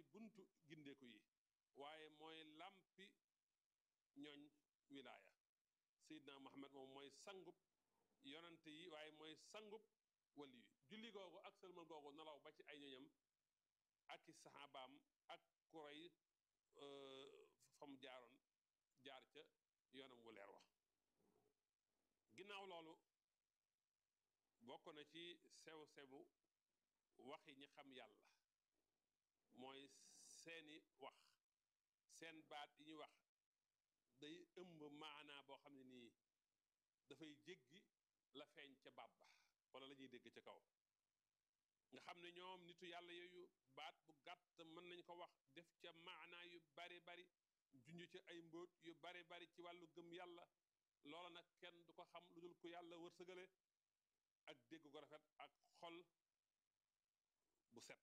buntu gindeeku yi waaye mooy làmpi ñooñ wilaaya Seydina Muhammad moom mooy sangub yonante yi waaye mooy sangub wali yi julli googu ak sëlmal googu nalaw ba ci ay ñoñam ak i saxaabaam ak kuray fa mu jaaroon jaar ca yoonam wu leer wax ginnaaw loolu bokk na ci sew-sewu waxi ñi xam yàlla mooy seeni wax seen baat yi ñuy wax day ëmb maanaa boo xam ne nii dafay jéggi la feeñ ca baat ba wala la ñuy dégg ca kaw nga xam ne ñoom nitu yàlla yooyu baat bu gàtt mën nañ ko wax def ca maanaa yu bari bari junj ca ay mbóot yu bari bari ci wàllu gëm yàlla loola nag kenn du ko xam lu dul ku yàlla wërsëgale ak dégg ko rafet ak xol bu set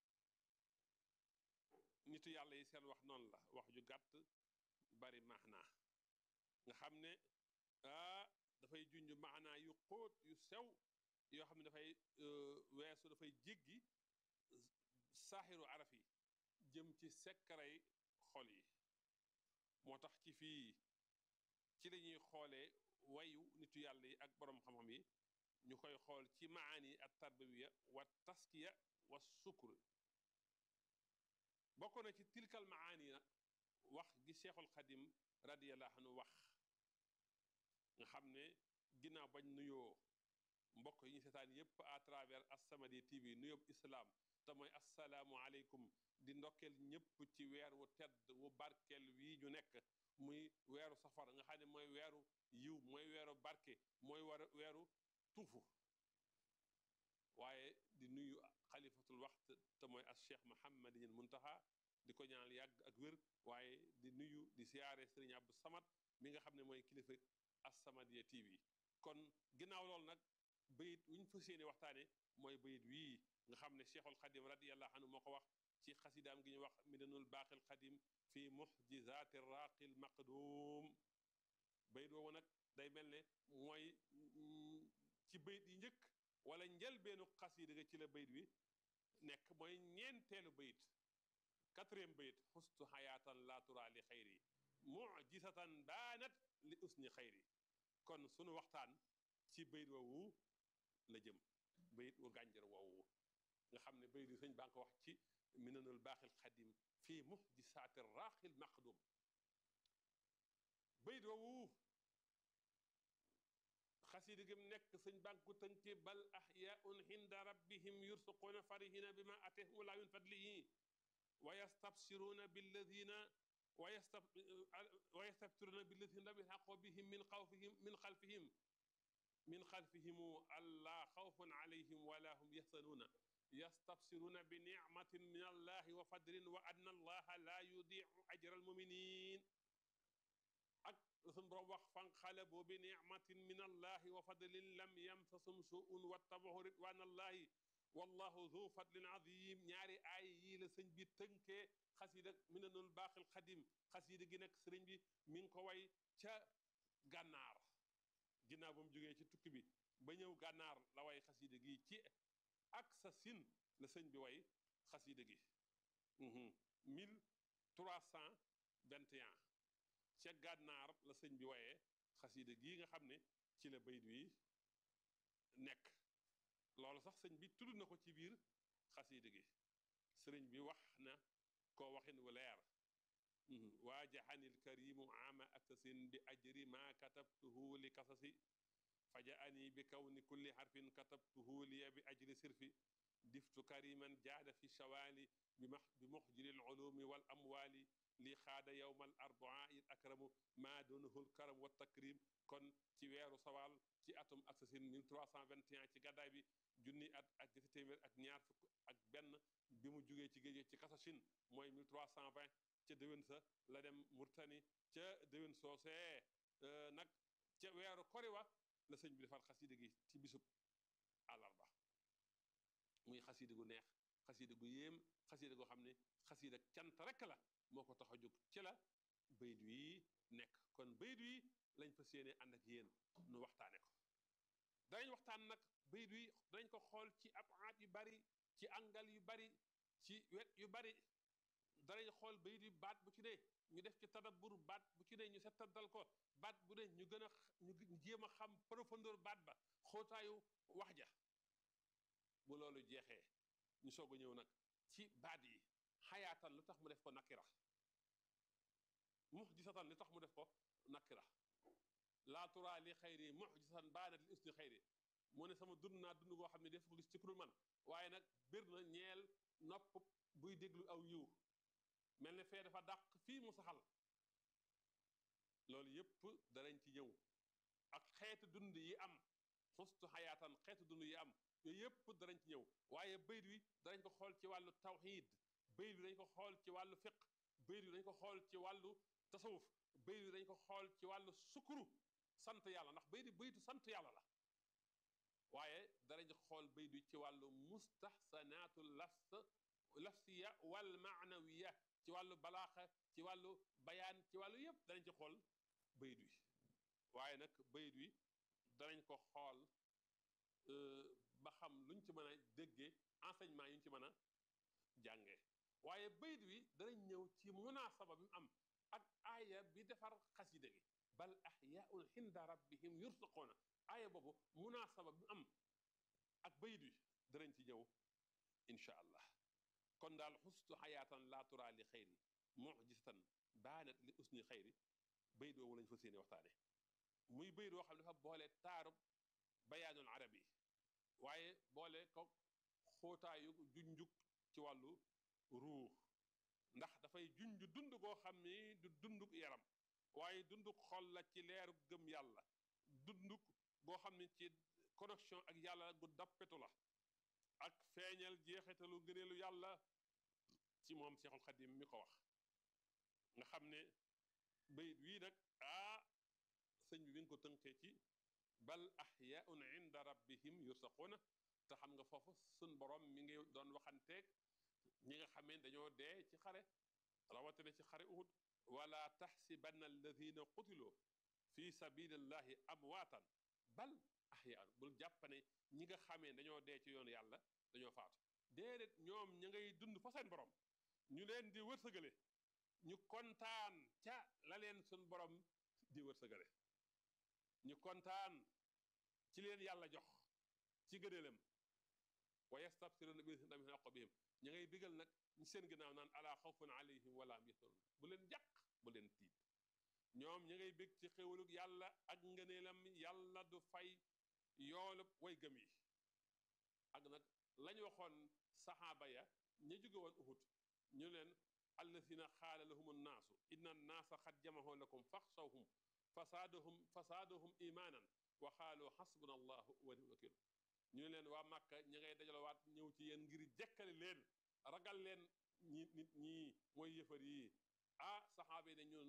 nitu yàlla yi seen wax noonu la wax ju gàtt bari maanaa nga xam ne ah dafay junj maanaa yu xóot yu sew yoo xam ne dafay weesu dafay jéggi saaxiru araf yi jëm ci sekkaray xol yi moo tax ci fii ci lañuy xoolee wayu nitu yàlla yi ak boroom xam-xam yi ñu koy xool ci maani at tarbawiya wa taskiya wa sukr bokk na ci tilkal maani nag wax gi cheikhul xadim radiallahu anhu wax nga xam ne ginnaaw bañ nuyoo mbokk yi ñu seetaan yépp à travers As-Samadiyya TV nuyób islaam te mooy assalaamu aleykum di ndokkeel ñépp ci weer wu tedd wu barkeel wii ñu nekk muy weeru safar nga xam ne mooy weeru yiw mooy weeru barke mooy war weeru tuufu waaye di nuyu xalifatul waxt te mooy as cheikh Muhammadinil Muntaha di ko ñaanal yàgg ak wér waaye di nuyu di siyaare sëriñ Abdou Samad mi nga xam ne mooy kilifa As-Samadiyya TV kon ginnaaw loolu nag bayit wuñ fas yéene waxtaane mooy bayit wii nga xam ne cheikhul xadim radiallahu anhu moo ko wax ci xasidaam gi ñu wax midanul baaqil xadim fi muxjizaati raaqil maqdum bayit woowu nag day mel ne mooy ci bayit yi njëkk wala njëlbeenu xasida ga ci la bayit wi nekk mooy ñeenteelu bayit quatrième bayit xustu xayaatan laa tura li xayri mujisatan baanat li usni xayri kon sunu waxtaan ci bayit woowu la jëm bayit wu gànjar woowu nga xam ne bayit wi sëñ baa ngi ko wax ci minanul baaxil xadim fii muxjisaati raaxil maqdum bayit woowu xasida gi mu nekk sëñ baa ngi ko tënke bal axyaun inda rabbihim yursuquuna farihina bima atahum laa min fadlihi wa yastabsiruuna billadina wa yastabsiruuna billadina lam yalxaqu bihim min xawfihim min xalfihim min xalfihimu allaa xawfun alayhim wala hum yaxsanuuna yastabsiruuna bi nicmatin min allahi wa fadlin wa anna allaha laa yudiicu ajra almuminin ak sun borom wax fanqalabu bi nicmatin min allahi wa fadlin lam yamsasum suun wattabaxu ridwan allahi wallahu zu fadlin azim ñaari aay yii la sëñ bi tënkee xasida minanul baaxil xadim xasida gi nag sëriñ bi mi ngi ko way ca gànnaar ginnaaw ba mu jógee ci tukki bi ba ñëw gànnaar la way xasida gi ci ak sa sin la sëñ bi way xasida gi 1321 ca gànnaar la sëñ bi wayee xasida gi nga xam ne ci la bayit wi nekk loolu sax sëñ bi tudd na ko ci biir xasida gi sëriñ bi wax na ko waxin wu leer waajaxani lkarimu ama aksasin bi ajri ma katabtuhu li kasasi fajaani bi kawni kulli xarfin katabtuhu liya bi ajri sirfi diftu kariman jaada fi shawaali bi muxjiri lulumi wal amwaali li xaada yowma al arbaa il akramu maa dunahu lkaram wa takrim kon ci weeru sawaal ci atum aksasin 1321 ci gàddaay bi junni at ak ñetti téeméer ak ñaar fukk ak benn bi mu jugee ci géej ci kasashin mooy 1320 ca déwén sa la dem murtani ca déwén soosee nag ca weeru koriwa la sëñ bi defar xasida gi ci bisub àllarba muy xasida gu neex xasida gu yéem xasida goo xam ne xasida cant rekk la moo ko tax a jóg ci la bayit wi nekk kon bayit wi lañ fas yéene ànd ak yéen nu waxtaane ko danañ waxtaan nag bayit wi danañ ko xool ci abaat yu bari ci angal yu bari ci wet yu bari danañ xool bayit yi baat bu ci ne ñu def ci tadabbur baat bu ci ne ñu settantal ko baat bu ne ñu gën a ñu jéem a xam profondeur baat ba xóotaayu wax ja bu loolu jeexee ñu soog a ñëw nag ci baat yi xayaatan lu tax mu def ko nakira muxjisatan li tax mu def ko nakira laa turaa li xayri muxjisatan baanat li usni xayri mu ne sama dund naa dund goo xam ne def ko gis ci kurul man waaye nag bir na ñeel nopp buy déglu aw yiw mel ne fee dafa dàq fii mu saxal loolu yépp danañ ci ñëw ak xeetu dund yi am xustu xayaatan xeetu dund yi am yooyu yépp danañ ci ñëw waaye bayt wi danañ ko xool ci wàllu tawxiid bayt wi dañ ko xool ci wàllu fiq bayt wi dañ ko xool ci wàllu tasawuf bayt wi dañ ko xool ci wàllu sukuru sant yàlla ndax bayt baytu sant yàlla la waaye danañ xool bayt wi ci wàllu mustaxsanaatu lafs lafsiya wal maanawiya ci wàllu balaaxa ci wàllu bayaan ci wàllu yépp danañ ci xool bayt wi waaye nag bayt wi danañ ko xool ba xam luñ ci mën a déggee enseignement yuñ ci mën a jàngee waaye bayt wi danañ ñëw ci munaasaba bi mu am ak aaya bi defar xasida gi bal axyaun xinda rabbihim yursaquuna aaya boobu munaasaba bi mu am ak bayt wi danañ ci ñëw incha allah kon daal xustu xayaatan laa turaa li xayri mujisatan baanat li usni xayri bayt woowu lañ fa séene waxtaane muy bayt woo xam ne dafa boole taarub bayaanul arabi waaye boole ko xóotaayu junjuk ci wàllu ruux ndax dafay junj dund goo xam ni du dunduk yaram waaye dunduk xol la ci leeru gëm yàlla dunduk goo xam ni ci connexion ak yàlla gu dappetu la ak feeñal jeexitalu ngëneelu yàlla ci moom Seexul Xadim mi ko wax nga xam ne bayit wii nag ah sëñ bi mi ngi ko tënkee ci bal axyaun inda rabbihim yursaquuna te xam nga foofu sun borom mi ngi doon waxanteeg ñi nga xamee dañoo dee ci xare rawatina ci xare uhud wala taxsibanna alladina qutiloo fi sabilillahi amwaatan bal axyaan bul jàppane ñi nga xamee dañoo dee ci yoonu yàlla dañoo faatu déedéet ñoom ña ngay dund fa seen borom ñu leen di wërsëgale ñu kontaan ca la leen sun borom di wërsëgale ñu kontaan ci leen yàlla jox ci gëneelam wa yastabsiruna bi min aqbihim ña ngay bigal nag ñi seen ginnaaw naan ala xawfun alayhim wala hum yaxzanun bu leen jàq bu leen tiit ñoom ña ngay bég ci xéwalug yàlla ak ngëneelam yàlla du fay yoolub way gëm yi ak nag lañ waxoon saxaaba ya ña jóge woon uhud ñu leen alladina xaala lahum annaasu inna annaasa xad jamaxoo lakum faxsawhum fasaadahum fasaadahum imaanan wa xaalu xasbuna allahu wa ni'mal wakiil ñu leen waa màkka ña ngay dajalowaat ñëw ci yéen ngir jekkali leen ragal leen ñi nit ñii mooy yëfar yii ah saxaaba yi ne ñun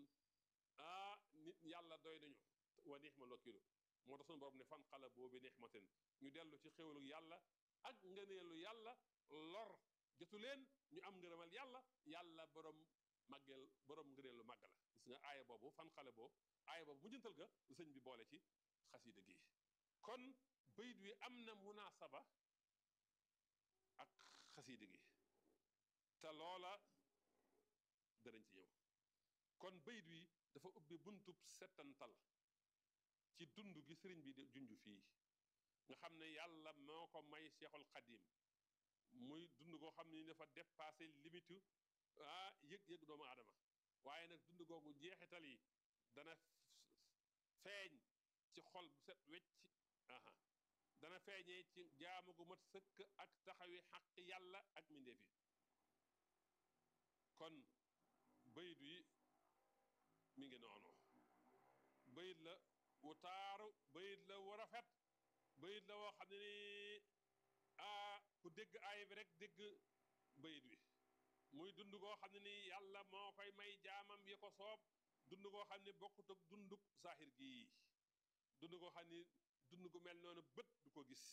ah nit yàlla doy nañu wa ni'mal wakiil moo tax sunu borom ne fan xala boobi nixmatin ñu dellu ci xéwalu yàlla ak ngëneelu yàlla lor jotu leen ñu am ngërëmal yàlla yàlla borom màggeel borom ngëneelu màgg la gis nga aaya boobu fan xale boobu aaya boobu mujjantal ga sëñ bi boole ci xasida gi kon bayit wi am na munaasaba ak xasida gi te loola danañ ci ñëw kon bayit wi dafa ubbi buntub settantal ci dund gi sëriñ bi di junj fii nga xam ne yàlla moo ko may Seexul Xadim muy dund koo xam ne dafa dépassé limitu ah yëg-yëg doomu aadama waaye nag dund googu jeexital yi dana feeñ ci xol bu set wecc aha dana feeñee ci jaamu gu mat sëkk ak taxawi xaq yàlla ak mbindeef yi kon bayit wi mi ngi noonu bayit la wu taaru bayit la wu rafet bayit la woo xam ne ni ah ku dégg aay bi rek dégg bayit wi muy dund koo xam ne ni yàlla moo koy may jaamam yi ko soob dund koo xam ne bokkut ak dunduk saaxir gii dund koo xam ne dund gu mel noonu bët du ko gis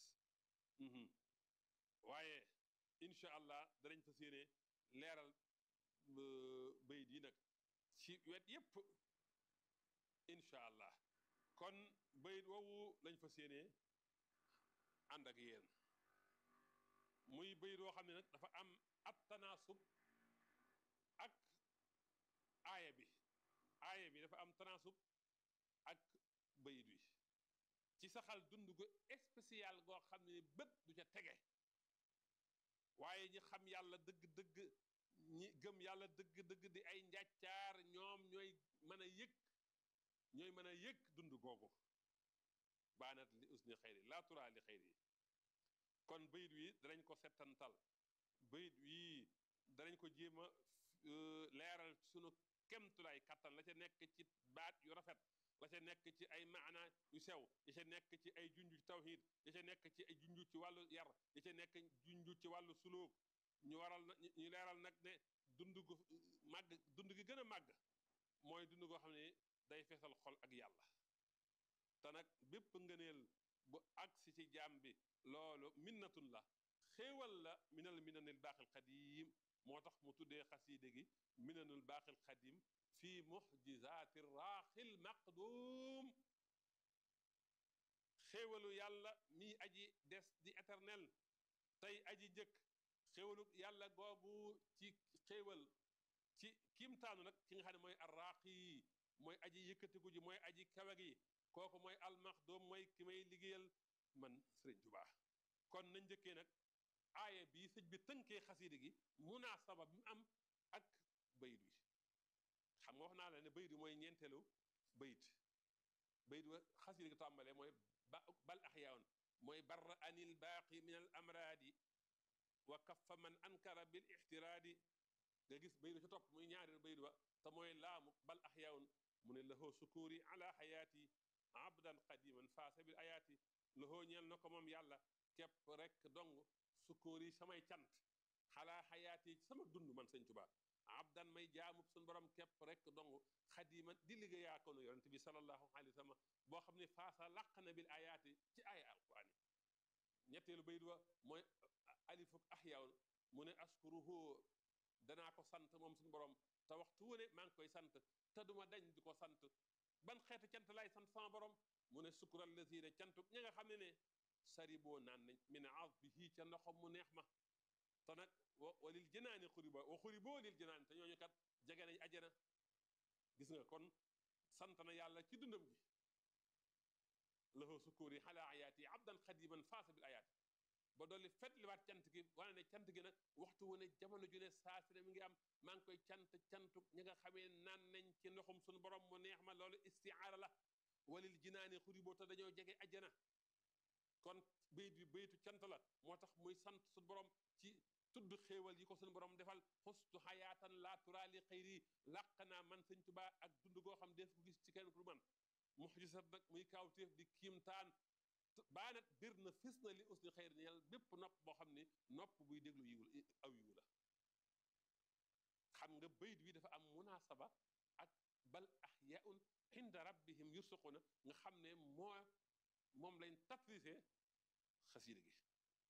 waaye incha allah danañ fas yéene leeral bayit yi nag ci wet yépp incha allah kon bayit woowu lañ fas yéene ànd ak yéen muy bayit woo xam ne nag dafa am ab tanaasub ak aaya bi aaya bi dafa am transub ak bayit wi ci saxal dund gu spécial goo xam ne bët du ca tege waaye ñi xam yàlla dëgg-dëgg ñi gëm yàlla dëgg-dëgg di ay njàccaar ñoom ñooy mën a yëg ñooy mën a yëg dund googu baanat li usni xayri laa turaa li xayri kon bayit wi danañ ko settantal bayit wi danañ ko jéem a leeral sunu kemtulaay kattan la ca nekk ci baat yu rafet la ca nekk ci ay maana yu sew ya ca nekk ci ay junju ci tawhid ya ca nekk ci ay junju ci wàllu yar ya ca nekk junju ci wàllu suluk ñu waral na ñu leeral nag ne dund gu màgg dund gi gën a màgg mooy dund goo xam ne day feesal xol ak yàlla te nag bépp ngëneel bu agsi ci jaam bi loolu minnatun la xéewal la minal minanil baaxil xadim moo tax mu tuddee xasiide gi minanul baaxil xadim fii muxjizaati raaxil maqdum xéewalu yàlla mii aji des di éternel tey aji jëkk xéewalu yàlla googu ci xéewal ci kiimtaanu nag ki nga xam ne mooy arraaqi mooy aji yëkkatiku ji mooy aji kawe gi kooku mooy almaxdum mooy ki may liggéeyal man sëriñ Tuubaa kon nañ njëkkee nag aaya bii sëñ bi tënkee xasiida gi munaasaba bi mu am ak bayit wi xam nga wax naa la ne bayit wi mooy ñeenteelu bayit bayit wa xasiida gi tàmbalee mooy ba bal axyaaun mooy barra anil baaqi min al amraadi wa kaffa man ankara bil ixtiraadi nga gis bayit wa ca topp muy ñaareelu bayit wa te mooy laamu bal axyaaun mu ne lahoo sukuuri ala xayaati abdan qadiman faasa bil ayaati lahoo ñeel na ko moom yàlla képp rek dong sukkuur yi samay cant xalaa xayaat yi sama dund man sëñ Tuubaa abdan may jaamub suñ borom képp rek dong xadiman di liggéeyaa ko nu yonent bi sallallahu alayhi wa sallam boo xam ne faasa làq na bil ayaati ci ay alquran yi ñetteelu bayit wa mooy alifuk ahyaun mu ne askuruhu danaa ko sant moom suñu borom te waxtu wu ne maa ngi koy sant te duma dañ di ko sant ban xeetu cant laay sant sama borom mu ne sukkural lazina cantuk ña nga xam ne ne sari boo naan nañ min azbihi ca ndoxam mu neex ma te nag walil jënaani xuriba wa xuriboo lil jënaani te ñooñu kat jege nañ ajana gis nga kon sant na yàlla ci dundam gi lahu sukkuuri xala ayaati abdan xadiman faasa bil ayaati ba dolli fet liwaat cant gi wane ne cant gi nag waxtu wu ne jamono ju ne saa si ne mi ngi am maa ngi koy cant cantuk ñi nga xamee naan nañ ci ndoxum suñu borom mu neex ma loolu istiaara la walil jinaani xuriboo te dañoo jege ajana kon bayit bi bayitu cant la moo tax muy sant suñu borom ci tudd xéewal yi ko suñu borom defal xustu xayaatan laa turaali xëyri làq naa man sëñ Tuubaa ak dund goo xam def ko gis ci kenn ku man muxjisat nag muy kaawteef di kiimtaan baanat bir na fis na li usni xëyri ñeel bépp nopp boo xam ne nopp buy déglu yiwul aw yiwu la xam nga bayit wi dafa am munaasaba ak bal axyaun inda rabbihim yursuquna nga xam ne moo moom lañ tafrisé xasiida gi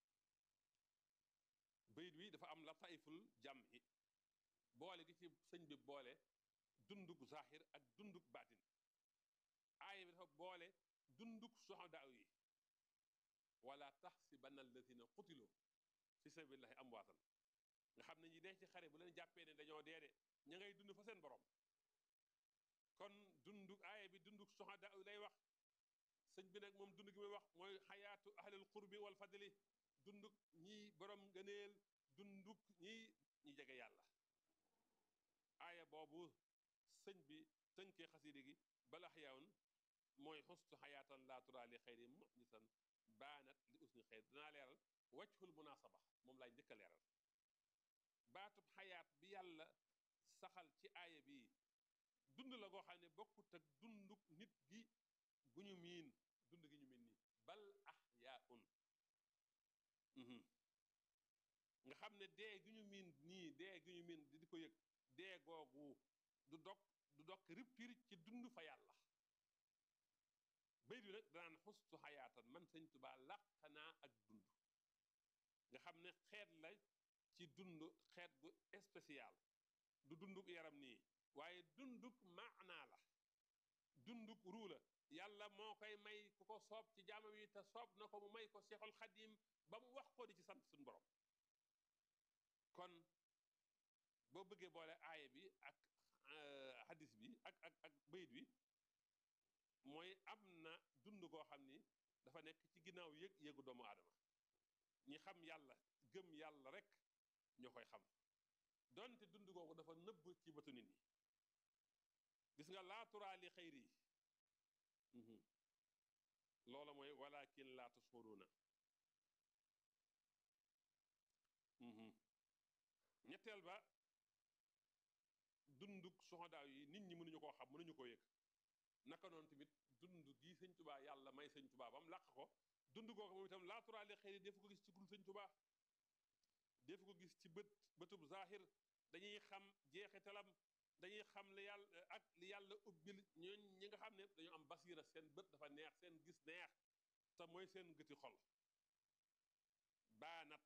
bayit wi dafa am lataiful jàmmi boole gi ci sëñ bi boole dunduk zahir ak dunduk baatin aaya bi dafa boole dunduk soxadaaw yi wala taxsibanna alladina qutilu fi sabilillahi amwaatan nga xam ne ñi dee ci xare bu leen jàppee ne dañoo dee de ña ngay dund fa seen borom kon dunduk aaya bi dunduk soxadaaw yi lay wax sëñ bi nag moom dund gi muy wax mooy xayaatu ahlil qurbi wal fadli dunduk ñi borom ngëneel dunduk ñi ñi jege yàlla aaya boobu sëñ bi tënkee xasiide gi bal axyaawun mooy xustu xayaatan laa turaa li xayri muxjisan baanat li usni xayr dinaa leeral wajhul munaasaba moom laay njëkk a leeral baatub xayaat bi yàlla saxal ci aaya bi dund la goo xam ne bokkut ak dunduk nit gi gu ñu miin dund gi ñu miin nii bal axyaaun nga xam ne dee gi ñu miin nii dee gi ñu miin di ko yëg dee googu du dog du dog rippir ci dund fa yàlla bayt bi nag danaan xustu xayaatan man sëñ Tuubaa làq naa ak dund nga xam ne xeet la ci dund xeet gu spécial du dunduk yaram nii waaye dunduk maanaa la dunduk ruu la yàlla moo koy may ku ko soob ci jaamam yi te soob na ko mu may ko Seexul Xadiim ba mu wax ko di ci sant suñu borom kon ba boo bëggee boole aaya bi ak hadis bi ak ak ak bayit bi mooy am na dund koo xam ni dafa nekk ci ginnaaw yëg yëgu doomu aadama ñi xam yàlla gëm yàlla rek ñoo koy xam donte dund googu dafa nëbb ci bëtu nit ñi gis nga laa turaa li xayri yi loola mooy walakin laa tushuruuna ñetteel ba dunduk soxodaaw yi nit ñi mënuñu koo xam mënuñu koo yëg naka noonu tamit dund gii sëñ tubaa yàlla may sëñ tubaa ba mu làq ko dund googu moom itam laa turaa li xayri def ko gis ci gul sëñ tubaa def ko gis ci bët bëtub zahir dañuy xam jeexitalam dañuy xam li yàlla ak li yàlla ubbil ñooñ ñi nga xam ne dañu am basiira seen bët dafa neex seen gis neex te mooy seen gëti xol baanat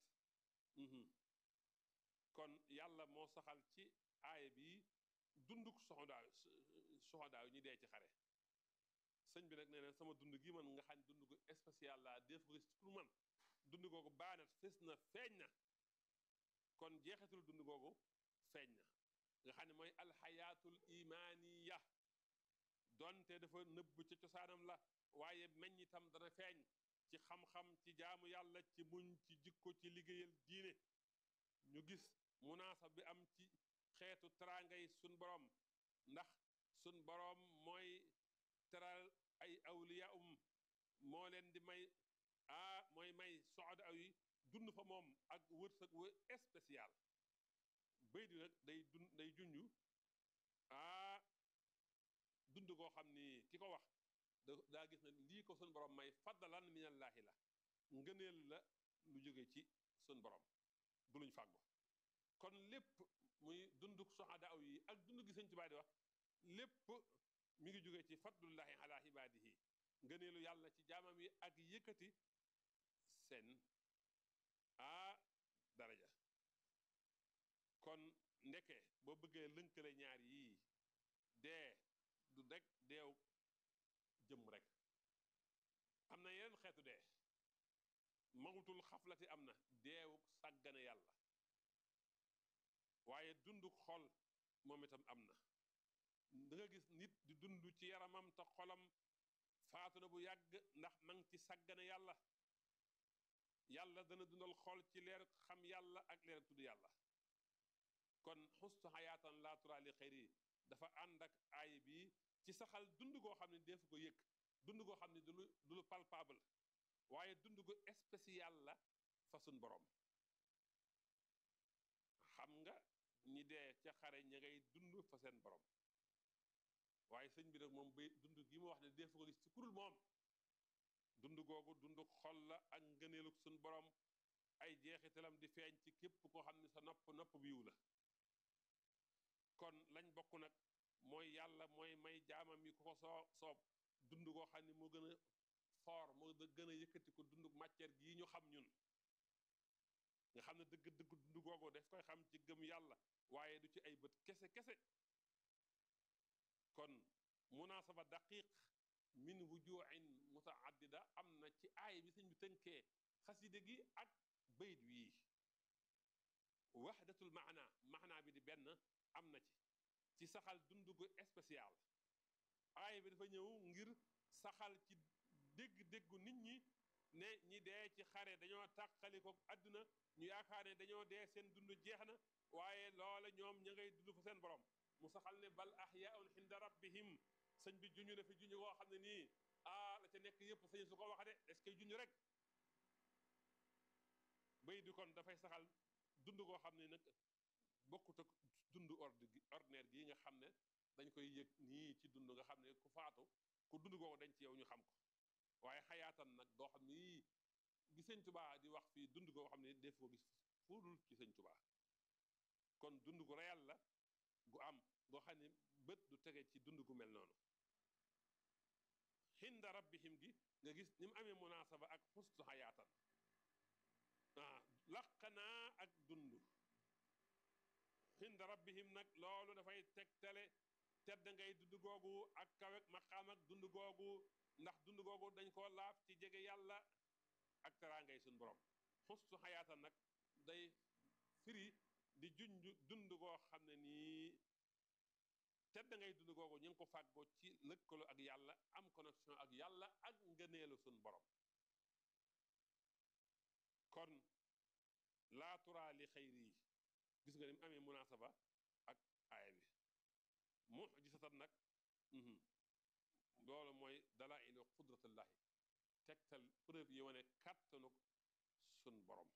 kon yàlla moo saxal ci aaya bi dunduk soxodaaw soxodaaw ñi dee ci xare sëñ bi nag nee na sama dund gi man nga xam ne dund gu spécial la def ko gis pour man dund googu baanat fés na feeñ na kon jeexitul dund googu feeñ na nga xam ne mooy alxayaatul imaaniya donte dafa nëbb ca cosaanam la waaye meññ itam dana feeñ ci xam-xam ci jaamu yàlla ci muñ ci jikko ci liggéeyal diine ñu gis munaasab bi am ci xeetu teraangay sun borom ndax sun borom mooy teral ay awliya um moo leen di may ah mooy may soxda aw yi dund fa moom ak wërsëg wu spécial bay di nag day dund day junju ah dund koo xam ni ki ko wax daa gis ne lii ko sun borom may faddalan minallaahi la ngëneel la lu jóge ci sun borom du luñ fàggu kon lépp muy dunduk soxada aw yi ak dund gi sëñ Tuubaa di wax lépp mi ngi jóge ci fadlullahi ala ibaadihi ngëneelu yàlla ci jaamam yi ak yëkkati seen ah daraja kon ndeke boo bëggee lënkale ñaar yii dee du rek deew jëm rek am na yeneen xeetu dee mawtul xaflati am na deewu sàggane yàlla waaye dunduk xol moom itam am na da nga gis nit di dund ci yaramam te xolam faatu na bu yàgg ndax mang ci sàggane yàlla yàlla dana dundal xol ci leer xam yàlla ak leer tudd yàlla kon xustu xayaatan laa turaa li xayri dafa ànd ak aay bi ci saxal dund goo xam ne defu ko yëg dund goo xam ne du lu du lu palpable waaye dund gu spécial la fa sun borom xam nga ñi dee ca xare ña ngay dund fa seen borom waaye sëñ bi nag moom bay dund gi ma wax ne defu ko gis ci kurul moom dund googu dund xol la ak ngëneelug sun borom ay jeexitalam di feeñ ci képp koo xam ne sa nopp nopp biiw la kon lañ bokk nag mooy yàlla mooy may jaamam yi ku ko soo soob dund koo xam ne moo gën a foor moo gën a yëkkati ko dund matière gii ñu xam ñun nga xam ne dëgg dëgg dund googu daf koy xam ci gëm yàlla waaye du ci ay bët kese kese kon munaasaba daqiq min wujuin mutaaddida am na ci aay bi sëñ bi tënkee xaside gi ak bayit wii wahdatul maana maana bi di benn am na ci ci saxal dund gu spécial aay bi dafa ñëw ngir saxal ci dégg-déggu nit ñi ne ñi dee ci xare dañoo tàqali ko àdduna ñu yaakaar ne dañoo dee seen dund jeex na waaye loola ñoom ña ngay dund fa seen borom mu saxal ne bal ahyaun inda rabbihim sëñ bi juñu na fi juñu koo xam ne nii ah la ca nekk yëpp sëñ su ko wax de est-ce que juñu rek bay di kon dafay saxal dund koo xam ne nag bokkut ak dund ordre gi ordinaire gi nga xam ne dañ koy yëg nii ci dund nga xam ne ku faatu ku dund googu dañ ci yow ñu xam ko waaye xayaatan nag doo xam ne gi sëñ tubaa di wax fii dund goo xam ne def ko gis fuudul ci sëñ tubaa kon dund gu réel la gu am goo xam ne bët du tege ci dund gu mel noonu xinda rabbihim gi nga gis ni mu amee munaasaba ak xustu xayaatan ah laqanaa ak dund xinda rabbihim nag loolu dafay tegtale tedd ngay dund googu ak kawek maqaam ak dund googu ndax dund googu dañ koo laaf ci jege yàlla ak teraangay suñ borom xustu xayaatan nag day firi di junj dund goo xam ne nii tedd ngay dund googu ñu ngi ko fàggoo ci lëkkaloo ak yàlla am connexion ak yàlla ak ngëneelu suñ borom kon laaturaa li xayri yi gis nga ni mu amee munaasaba ak aaya bi mujisatan nag loolu mooy dalailu qudratullahi tegtal preuve yi wane kàttanuk sun borom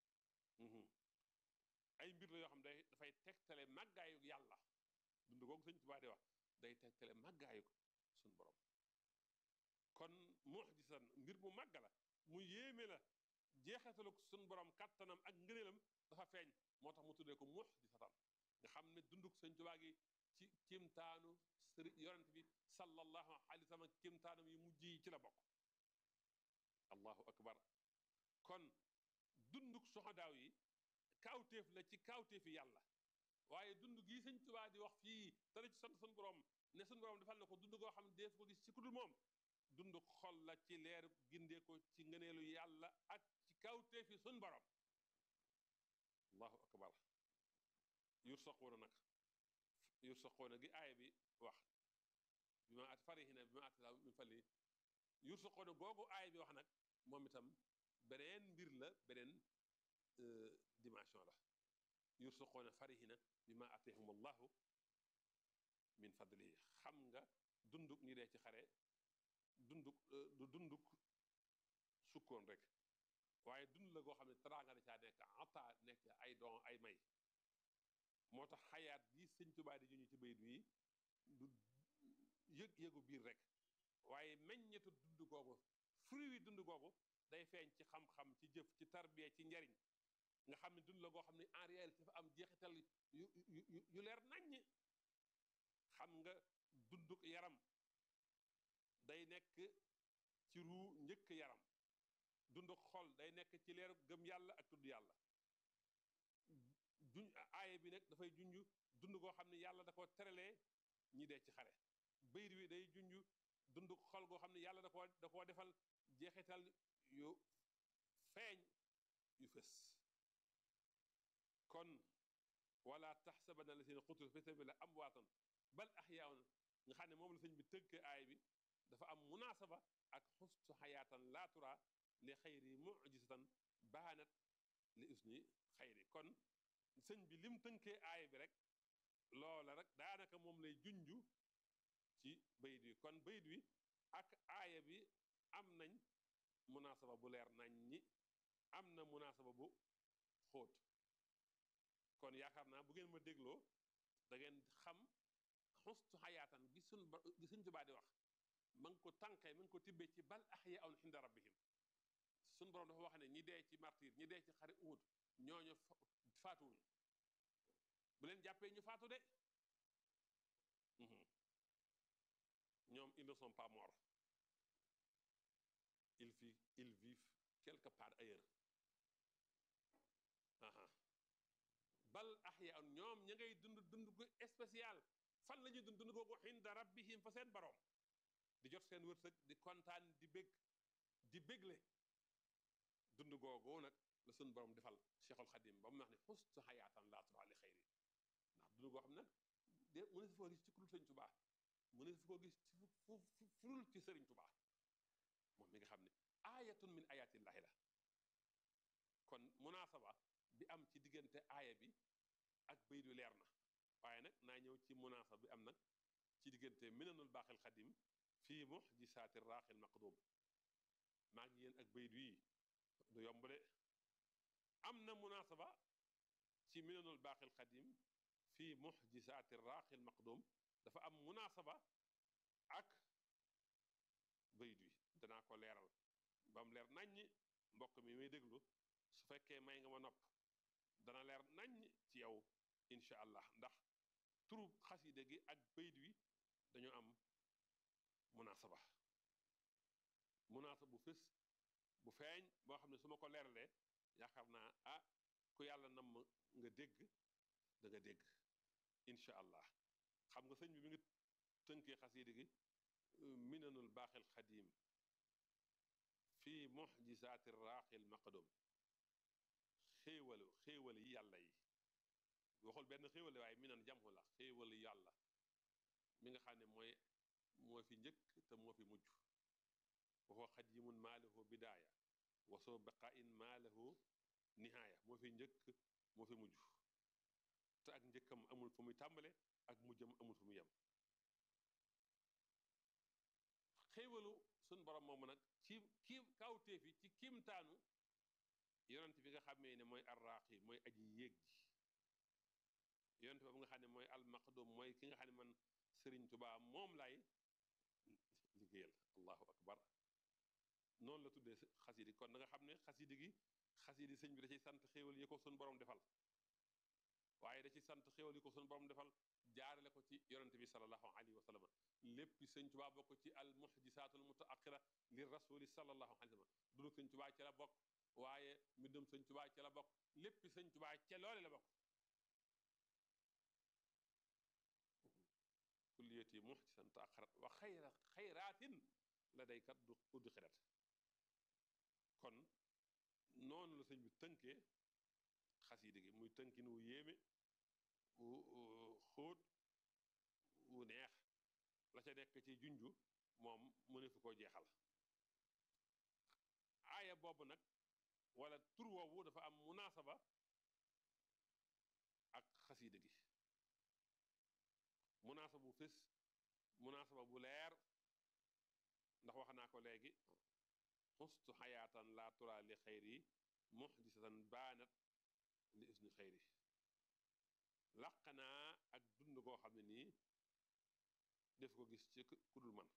ay mbir la yoo xam day dafay tegtale màggaayuk yàlla dund googu sëñ Tuubaa di wax day tegtale màggaayuk sun borom kon mujisatan mbir mu màgg la mu yéeme la jeexataluk sun borom kàttanam ak ngëneelam dafa feeñ moo tax mu tuddee ko mujisatan nga xam ne dunduk sëñ Tuubaa gi ci kimtaanu sëri yonent bi sallallahu alayhi wa sallam kimtaanam yu mujj yi ci la bokk allahu akbar kon dunduk soxadaaw yi kaawteef la ci kaawteefi yàlla waaye dund gii sëñ Tuubaa di wax fii te ci sant sun borom ne sun borom defal na ko dund goo xam ne dees ko gis ci kudul moom dund xol la ci leer gindee ko ci ngëneelu yàlla ak ci kaawteefi sun borom allahu akbar yur soqoona nag yur soqoona gi aaya bi wax bi ma at farihina bi ma at min fali yur soqoona googu aaya bi wax nag moom itam beneen mbir la beneen dimension la yur soqoona farihina bi ma atihum allahu min fadli xam nga dunduk ñi dee ci xare dunduk du dunduk sukkoon rek waaye dund la goo xam ne teraanga da caa nekk ata nekk ay don ay may moo tax xayaat bi sëñ Tuubaa di juñu ci bayit wi du yëg yëgu biir rek waaye meññetu dund googu fruit wi dund googu day feeñ ci xam-xam ci jëf ci tarbiya ci njariñ nga xam ne dund la goo xam ne en réalité dafa am jeexital yu yu leer naññ xam nga dunduk yaram day nekk ci ruu njëkk yaram dunduk xol day nekk ci leer gëm yàlla ak tudd yàlla juñ aaye bi nag dafay junj dund goo xam ne yàlla da ko teralee ñi dee ci xare bayit wi day junj dund xol goo xam ne yàlla da koo da koo defal jeexital yu feeñ yu fës kon wala taxsabanna lazina qutilu fi sabilillahi amwaatan bal axyaaun nga xam ne moom la sëñ bi tëgg aay bi dafa am munaasaba ak xustu xayaatan laa tura li xayri mujisatan baanat li usni xayri kon sëñ bi lim tënkee aay bi rek loola rek daanaka moom lay junju ci bayit wi kon bayit wi ak aaya bi am nañ munaasaba bu leer nañ ñi am na munaasaba bu xóot kon yaakaar naa bu ngeen ma dégloo da ngeen xam xustu xayaatan gi sun gi suñ tubaa di wax ma ngi ko tànqee ma ngi ko tibbee ci bal axyaun inda rabbihim suñ borom dafa wax ne ñi dee ci martir ñi dee ci xare Uhud ñooñu faatuwuñ bu leen jàppee ñu faatu de ñoom ils ne sont pas morts ils vivent ils vivent quelque part ailleurs aha bal axyaan ñoom ña ngay dund dund gu spécial fan la ñuy dund dund googu inda rabbihim fa seen borom di jot seen wërsëg di kontaan di bég di bégle dund googu nag la suñ borom defal Cheikhul Xadim ba mu wax ne xustu xayaatan laa tura li xayri ndax dund goo xam nag de mu ne si foo gis ci kurul sëñ Tubaa mu ne si foo gis ci fu furul ci sëriñ Tubaa moom mi nga xam ne aayatun min ayatillahi la kon munaasaba bi am ci diggante aaya bi ak bayit wi leer na waaye nag naa ñëw ci munaasaba bi am nag ci diggante minanul baaxil xadim fii muxjisaati raaxil maqdum maa ngi yéen ak bayit wii du yomb de am na munaasaba ci minanul baaxil xadim fii muxjisaati raaxil maqdum dafa am munaasaba ak bayit wi danaa ko leeral ba mu leer naññ mbokk mi may déglu su fekkee may nga ma nopp dana leer naññ ci yow incha allah ndax turu xaside gi ak bayit wi dañoo am munaasaba munaasaba bu fës bu feeñ boo xam ne su ma ko leeralee yaakaar naa ah ku yàlla nam nga dégg da nga dégg incha allah xam nga sëñ bi mi ngi tënkee xaside gi minanul baaxil xadim fii muxjisaati raaxil maqdum xéewalu xéewal yi yàlla yi waxul benn xéewal waaye mi nan jamxu la xéewal yàlla mi nga xam ne mooy moo fi njëkk te moo fi mujj waxoo xadimun maalahu bidaaya wasoo baqain maalahu nihaaya moo fi njëkk moo fi mujj te ak njëkkam amul fu muy tàmbale ak mujjam amul fu muy yem xéewalu suñ borom moomu nag ci kiim kawteef yi ci kiimtaanu yonent bi nga xamee ne mooy arraaqi mooy aji yéeg ji yonent boobu nga xam ne mooy almaqdum mooy ki nga xam ne man sëriñ tubaa moom lay liggéeyal allahu akbar noonu la tuddee xasidi kon da nga xam ne xasidi gi xasidi sëñ bi da ciy sant xéewal yi ko suñ borom defal waaye da ci sant xéewal yi ko suñ borom defal jaarale ko ci yonente bi salallahu alayhi wa sallam lépp sëñ tubaa bokk ci al muhjisaatul mutaaqira li rasuli salallahu alayhi wa sallam dunu sëñ tubaa ci la bokk waaye mbindum sëñ tubaa ci la bokk lépp sëñ tubaa ca loole la bokk kulliyati muhjisan taaqarat wa xayra xayraatin la day kat du uddi xirat kon noonu la sëñ bi tënkee xasida gi muy tënkin wu yéeme wu xóot wu neex la ca nekk ci junju moom mëne fu koo jeexal aaya boobu nag wala tur woowu dafa am munaasaba ak xasida gi munaasaba bu fés munaasaba bu leer ndax wax naa ko léegi xustu xayaatan laa tura li xayri muxjisatan baanat li usni xayri laq naa ak dund koo xam ne nii def ko gis ci ku dul man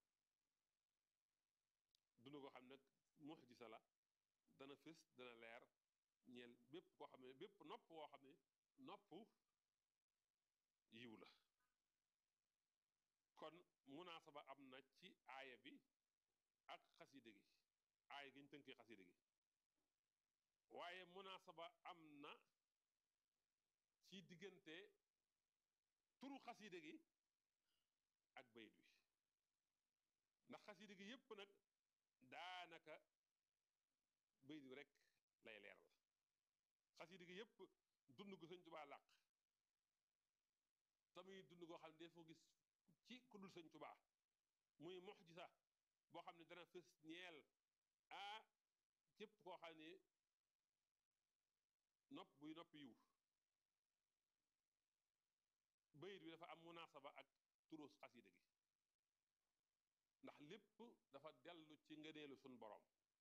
dund koo xam ne nag muxjisa la dana fés dana leer ñeel bépp koo xam ne bépp nopp woo xam ne nopp yiw la kon munaasaba am na ci aaya bi ak xasida gi aaya gi ñu tënkee xasida gi waaye munaasaba am na ci diggante turu xasida gi ak bayit wi ndax xasida gi yépp nag daanaka bayit wi rek lay leeral xasida gi yépp dund gu sëñ tubaa làq tamuy dund goo xam ne dafoo gis ci ku dul sëñ tubaa muy muxjisa boo xam ne dana fës ñeel a képp koo xam ne nopp buy nopp yiw bayit bi dafa am munaasaba ak turus xasida gi ndax lépp dafa dellu ci ngëneelu sun boroom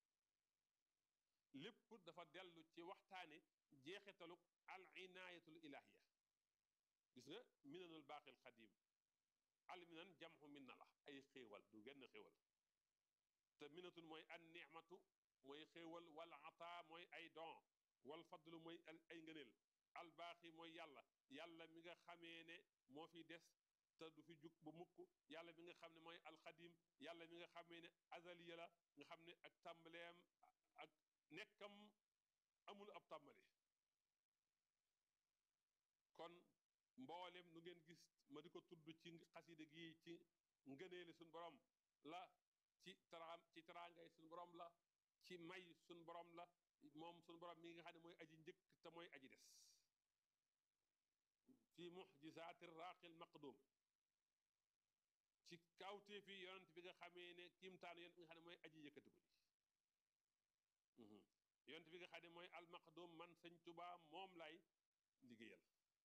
lépp dafa dellu ci waxtaane jeexitaluk al inaayatul ilahiya gis nga minanul baaxil xadim al minan jamxu min na la ay xéewal du genn xéewal te minatun mooy an nicmatu mooy xéewal wal ata mooy ay don wal fadlu mooy ay ngëneel al baaxi mooy yàlla yàlla mi nga xamee ne moo fi des te du fi jug ba mukk yàlla mi nga xam ne mooy alxadim yàlla mi nga xamee ne azaliya la nga xam ne ak tàmbaleem ak nekkam amul ab tàmbali kon mboolem nu ngeen gis ma di ko tudd ci xasida gi ci ngëneeli suñ borom la ci taraam ci taraangay suñ borom la ci may suñ borom la moom suñ borom mi nga xam ne mooy aji njëkk te mooy aji des fi muxjisaati raaqil maqdum ci kawtee fi yonent bi nga xamee ne kiimtaanu yonent bi nga xam ne mooy aji yëkkatiku ji yonent bi nga xam ne mooy almaqdum man sëñ Tuubaa moom lay liggéeyal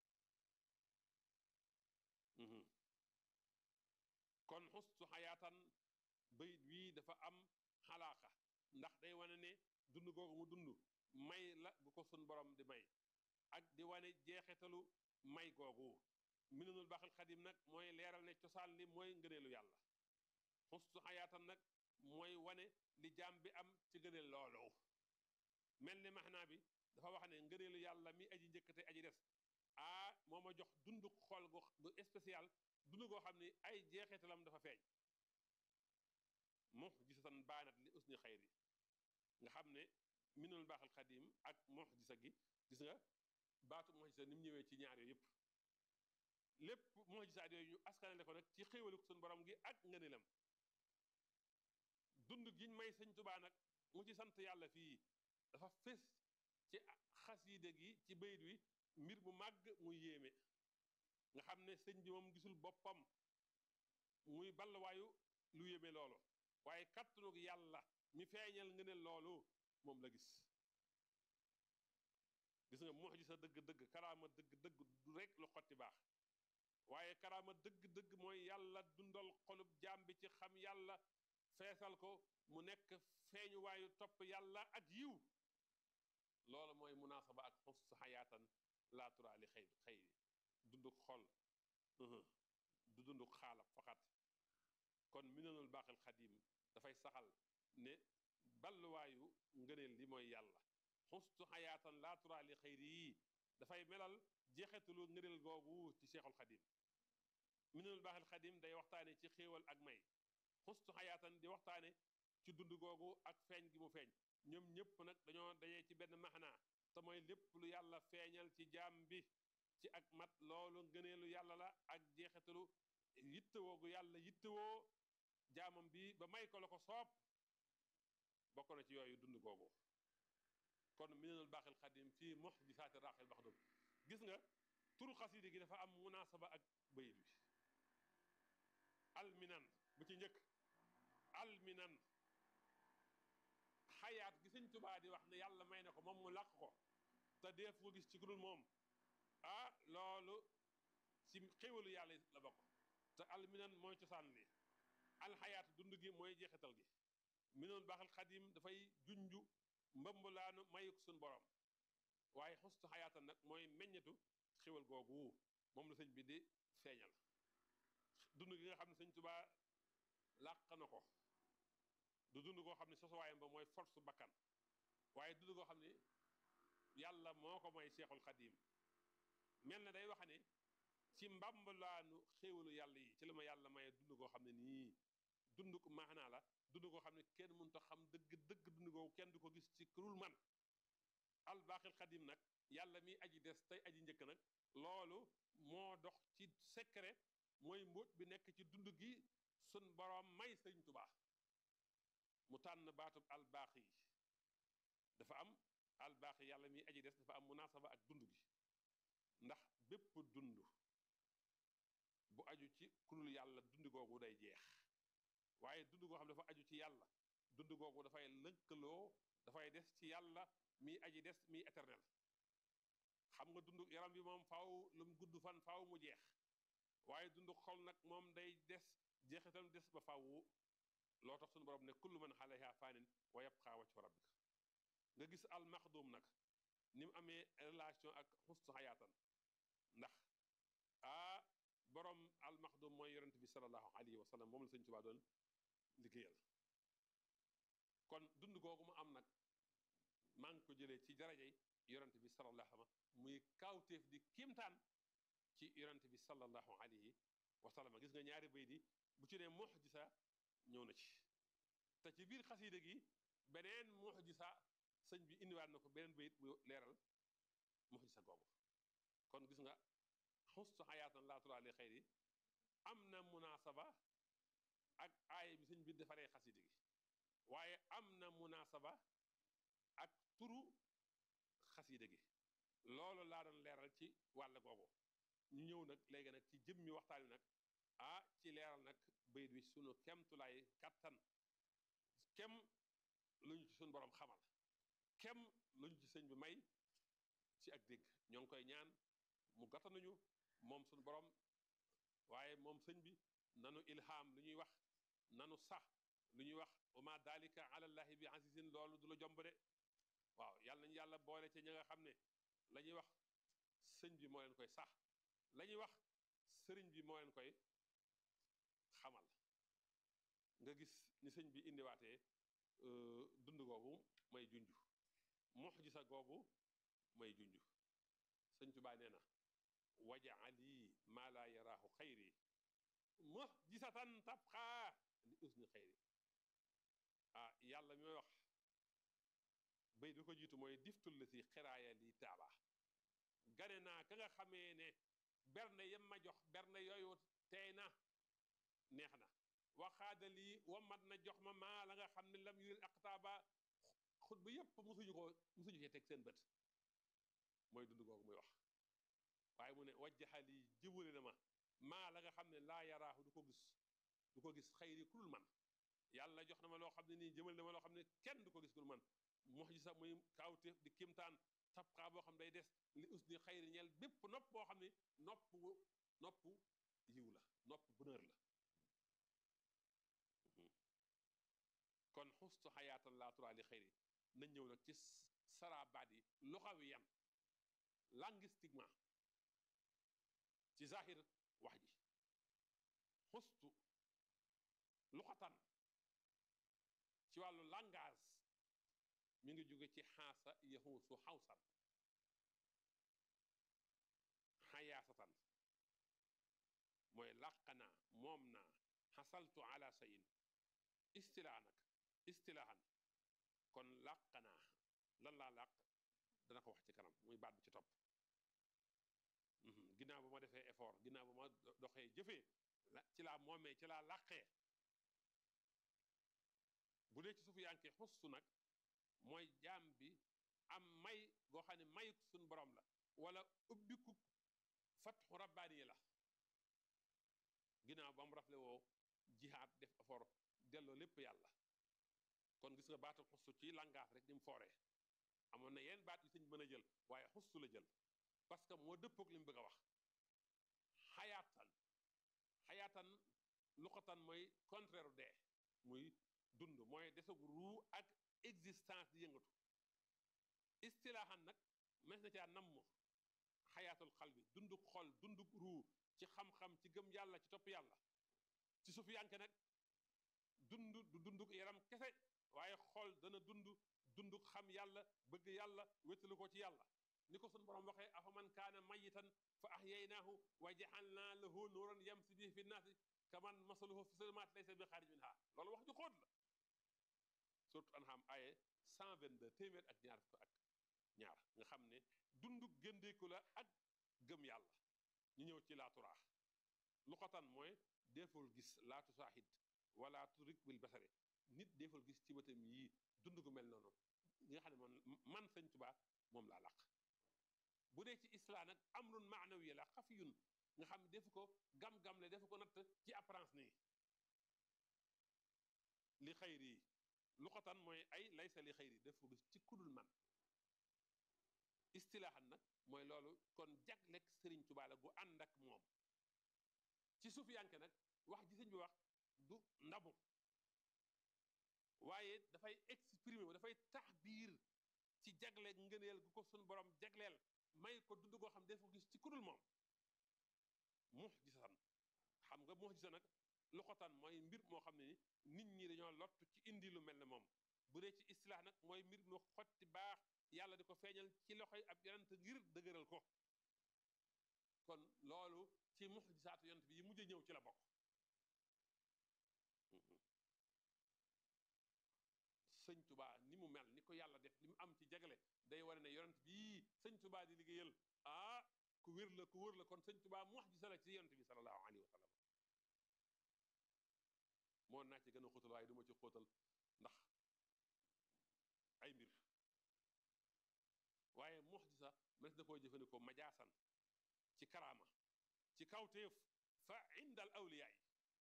kon xustu xayaatan bayit wii dafa am xalaaqa ndax day wane ne dund googu mu dund may la gu ko sun borom di may ak di wane jeexitalu may googu minanul baaxil xadim nag mooy leeral ne cosaan li mooy ngëneelu yàlla xustu xayaatan nag mooy wane li jaam bi am ci ngëneel loolu mel ni maxnaa bi dafa wax ne ngëneelu yàlla mi aji njëkkate aji des ah moo ma jox dund xol gu spécial dund goo xam ne ay jeexitalam dafa feeñ muxjisatan baanat li usni xayri nga xam ne minul baaxal xadim ak muxjisa gi gis nga baatu muxjisa ni mu ñëwee ci ñaar yooyu yëpp lépp muxjisaat yooyu ñu askanale ko nag ci xéewaliku suñu borom gi ak ngëneelam dund giñ may sëñ tubaa nag mu ci sant yàlla fii dafa fés ci xasiide gi ci bayit wi mbir mu màgg muy yéeme nga xam ne sëñ bi moom gisul boppam muy balluwaayu lu yéeme loolu waaye kattanug yàlla mi feeñal nga ne loolu moom la gis gis nga muxjisa dëgg-dëgg karaama dëgg-dëgg du rek lu xotti baax waaye karaama dëgg-dëgg mooy yàlla dundal xolub jaam bi ci xam yàlla feesal ko mu nekk feeñuwaayu topp yàlla ak yiw loolu mooy munaasaba ak xus xayaatan laatura li xëy xëy dunduk xol du dunduk xaalab faxat kon minanul baaxil xadim dafay saxal ne balluwaayu ngëneel li mooy yàlla xustu xayaatan laatura li xëyri yii dafay melal jeexetalu ngëneel googu ci cheikhul xadim minanul baaxil xadim day waxtaane ci xéewal ak may xustu xayaatan di waxtaane ci dund googu ak feeñ gi mu feeñ ñoom ñëpp nag dañoo dajee ci benn maxnaa te mooy lépp lu yàlla feeñal ci jaam bi ci ak mat loolu ngëneelu yàlla la ak jeexitalu yittewoo gu yàlla yittewoo jaamam bi ba may ko la ko soob bokk na ci yooyu dund googu kon minanul baaxil xadim fii muxjisaati raaxil baxdum gis nga turu xasida gi dafa am munaasaba ak bayit bi alminan bu ci njëkk alminan xayaat gi sëñ tubaa di wax ne yàlla may na ko moom mu làq ko te def ko gis ci ku dul moom ah loolu ci xéwalu yàlla la bokk te alminan mooy cosaan li alxayaat dund gi mooy jeexital gi minoon baaxal xadim dafay junju mbambulaanu mayuk suñ borom waaye xustu xayaatan nag mooy meññetu xéwal googu moom la sëñ bi di feeñal dund gi nga xam ne sëñ tubaa làq na ko du dund koo xam ne sosuwaayam ba mooy force bakkan waaye dund koo xam ne yàlla moo ko may seexul xadim mel na day wax ne ci mbambalaanu xéewalu yàlla yi ci la ma yàlla maye dund koo xam ne nii dund ko maanaa la dund koo xam ne kenn mënut a xam dëgg dëgg dund koo kenn du ko gis ci kurul man albaaxil xadim nag yàlla mi aji des tey aji njëkk nag loolu moo dox ci secret mooy mbóot bi nekk ci dund gi sun boroom may sëñ tubaa mu tànn baatub albaax yi dafa am albaax yi yàlla mi aji des dafa am munaasaba ak dund gi ndax bépp dund bu aju ci kulul yàlla dund googu day jeex waaye dund goo xam dafa aju ci yàlla dund googu dafay lëkkaloo dafay des ci yàlla mi aji des mi éternel xam nga dund yaram bi moom faaw lu mu gudd fan faaw mu jeex waaye dund xol nag moom day des jeexitam des ba faaw loo tax suñu borom ne kullu man alayha faanin wa yabqa wajhu rabbika nga gis al maxdum nag ni mu amee relation ak xustu xayaatan ndax ah borom al maxdum mooy yonent bi salallahu alayhi wa sallam moom la sëñ Tuubaa doon liggéeyal kon dund googu mu am nag maa ngi ko jëlee ci darajay yonent bi salallahu alayhi wa sallam muy kaawteef di kiimtaan ci yonent bi salallahu alayhi wa sallam gis nga ñaari bay di bu ci ne muxjisa ñëw na ci te ci biir xasiida gi beneen muxjisa sëñ bi indiwaat na ko beneen bayit bu leeral muxjisa googu kon gis nga xustu xayaatan laa turaa li xayri am na munaasaba ak aaya bi sëñ bi defaree xasiida gi waaye am na munaasaba ak turu xasiida gi loolu laa doon leeral ci wàll googu ñu ñëw nag léegi nag ci jëmmi waxtaan wi nag ah ci leeral nag bayit wi sunu kemtulaay kattan kem lu ñu ci suñu borom xamal kem lu ñu ci sëñ bi may ci ak dégg ñoo ngi koy ñaan mu gàttanuñu moom suñu borom waaye moom sëñ bi nanu ilham lu ñuy wax nanu sax lu ñuy wax wama dalika alallahi bi azizin loolu du la jomb de waaw yàlla nañu yàlla boole ci ña nga xam ne la ñuy wax sëñ bi moo leen koy sax la ñuy wax sëriñ bi moo leen koy xamal nga gis ni sëñ bi indiwaatee dund googu may junj muxjisa googu may junj sëñ Tuubaa nee na wajaali maa laa yaraahu xayri muxjisatan tabxaa li usni xayri ah yàlla mi may wax bay bi ko jiitu mooy diftul la si xiraaya li taaba gane naa ka nga xamee ne berne yem ma jox berne yooyu tey na neex na waxaada lii wamat na jox ma maa la nga xam ne lam yuril aqtaaba xut ba yépp musuñu ko musuñu cee teg seen bët mooy dund googu muy wax mu ne wajjaxali jëwale na ma maa la nga xam ne laa yaraahu du ko gis du ko gis xayri ku dul man yàlla jox na ma loo xam ne nii jëmal na ma loo xam ne kenn du ko gis ku dul man muxjisa muy kaawteef di kimtaan tabxaa boo xam day des li us ni xayri ñeel bépp nopp boo xam ne nopp nopp yiw la nopp bonheur la kon xustu xayaatan laa turaa li xayri nañ ñëw nag ci sarabaat yi luxawi yan linguistiquement ci zahir wax ji xustu luxatan ci wàllu langage mi ngi jóge ci xaasa yaxuusu xawsan xayaasatan mooy làq naa moom naa xasaltu ala sayin istilaa nag istilaahan kon làq naa lan laa làq dana ko wax ci kanam muy baat bi ci topp ginnaaw ba ma defee effort ginnaaw ba ma doxee jëfee ci laa moomee ci laa làqee bu dee ci suufu yankee xustu nag mooy jaam bi am may goo xam ne mayuk suñ borom la wala ubbiku fatxu rabbaani la ginnaaw ba mu rafle woo jihaad def effort delloo lépp yàlla kon gis nga baatal xustu ci langage rek ni mu fooree amoon na yenn baat yu sëñ mën a jël waaye xustu la jël parce que moo dëppoog li mu bëgg a wax xayaatan xayaatan luqatan mooy contraire dee muy dund mooy desug ruu ak existence di yëngatu istilaaxan nag mes na caa namm xayaatul xal bi dunduk xol dunduk ruu ci xam-xam ci gëm yàlla ci topp yàlla ci suuf yanke nag dund du dunduk yaram kese waaye xol dana dund dunduk xam yàlla bëgg yàlla wéttalu ko ci yàlla ni ko sun borom waxee afaman kaana mayitan fa ahyaynaahu wa jaxalnaa lahu nuuran yamsi bihi fi nnaasi kaman masaluhu fi zulumaat laysa bi xaarij minha loolu wax ju xóot la surtout anham aye 122 téeméer ak ñaar fukk ak ñaar nga xam ne dunduk gëndeeku la ak gëm yàlla ñu ñëw ci laaturaax luqatan mooy deeful gis laatu saahid wala turik bil basare nit deeful gis ci bëtam yii dund gu mel noonu nga xam ne man man sëñ Tuubaa moom laa laq bu dee ci islam nag amrun maanawi la xafiyun nga xam ne defu ko gam-gam le defu ko natt ci apparence nii li xayri yi luqatan mooy ay laysa li xayri def ko gis ci kudul man istilaaxan nag mooy loolu kon jaglek sëriñ Tuubaa la gu ànd ak moom ci suuf yanke nag wax ji sëñ bi wax du ndamu waaye dafay exprimer wu dafay taxbiir ci jagle ngëneel gu ko suñ borom jagleel may ko dund goo xam def ko gis ci kudul moom mux gisan xam nga mux gisa nag luxatan mooy mbir moo xam ne ni nit ñi dañoo lott ci indi lu mel ne moom bu dee ci istilaax nag mooy mbir mu xotti baax yàlla di ko feeñal ci loxoy ab yonent ngir dëgëral ko kon loolu ci muxjisaatu yonent bi yi mujj ñëw ci la bokk sëñ tubaa ni mu mel ni ko yàlla def li mu am ci jagle day wane ne yonent bii sëñ tubaa di liggéeyal ah ku wér la ku wër la kon sëñ tubaa muxjisa la ci yonent bi sallallahu alayhi wa sallam moo naa ci gën a xóotal waaye duma ci xóotal ndax ay mbir waaye muxjisa mënees na koo jëfandikoo majaasan ci karaama ci kawteef fa indal awliyaay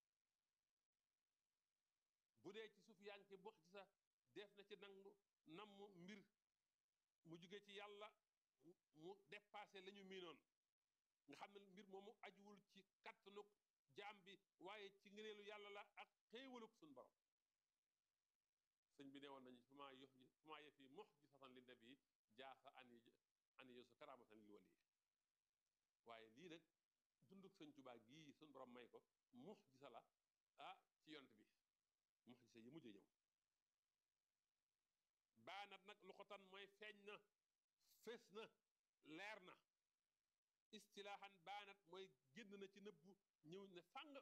bu dee ci suuf yaa ngi ci muxjisa def na ci nangu namm mbir mu jóge ci yàlla mu dépassé la ñu miinoon nga xam ne mbir moomu ajuwul ci kattanuk jaam bi waaye ci ngëneelu yàlla la ak xéewaluk suñ borom sëñ bi ne woon nañu fu maa yox fu maa yëf yi muxjisatan li nabi jaasa an an yosu karamatan lil wali waaye lii nag dunduk sëñ Tuubaa gii suñ borom may ko muxjisa la ah ci yont bi muxjisa yi mujj ñëw baanat nag luxatan mooy feeñ na fés na leer na istilaaxan baanat mooy génn na ci nëbbu ñëw ne fàng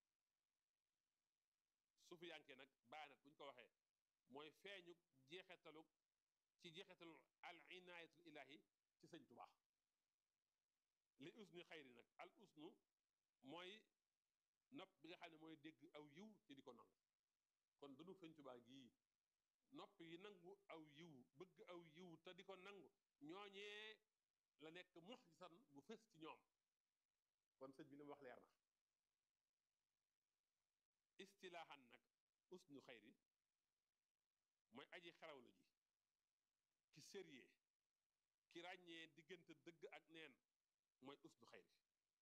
suufu yanke nag baanat bu ñu ko waxee mooy feeñu jeexetalu ci jeexetalu al inaayatul ilahi ci sëñ Tuubaa li usni xayri nag al usnu mooy nopp bi nga xam ne mooy dégg aw yiw te di ko nangu kon dunu sëñ Tuubaa gii nopp yi nangu aw yiw bëgg aw yiw te di ko nangu ñooñee la nekk muxjisan bu fës ci ñoom kon sëñ bi li mu wax leer na istilaahan nag usnu xayri mooy aji xarawlu ji ki sérieux ki ràññee diggante dëgg ak neen mooy usnu xayri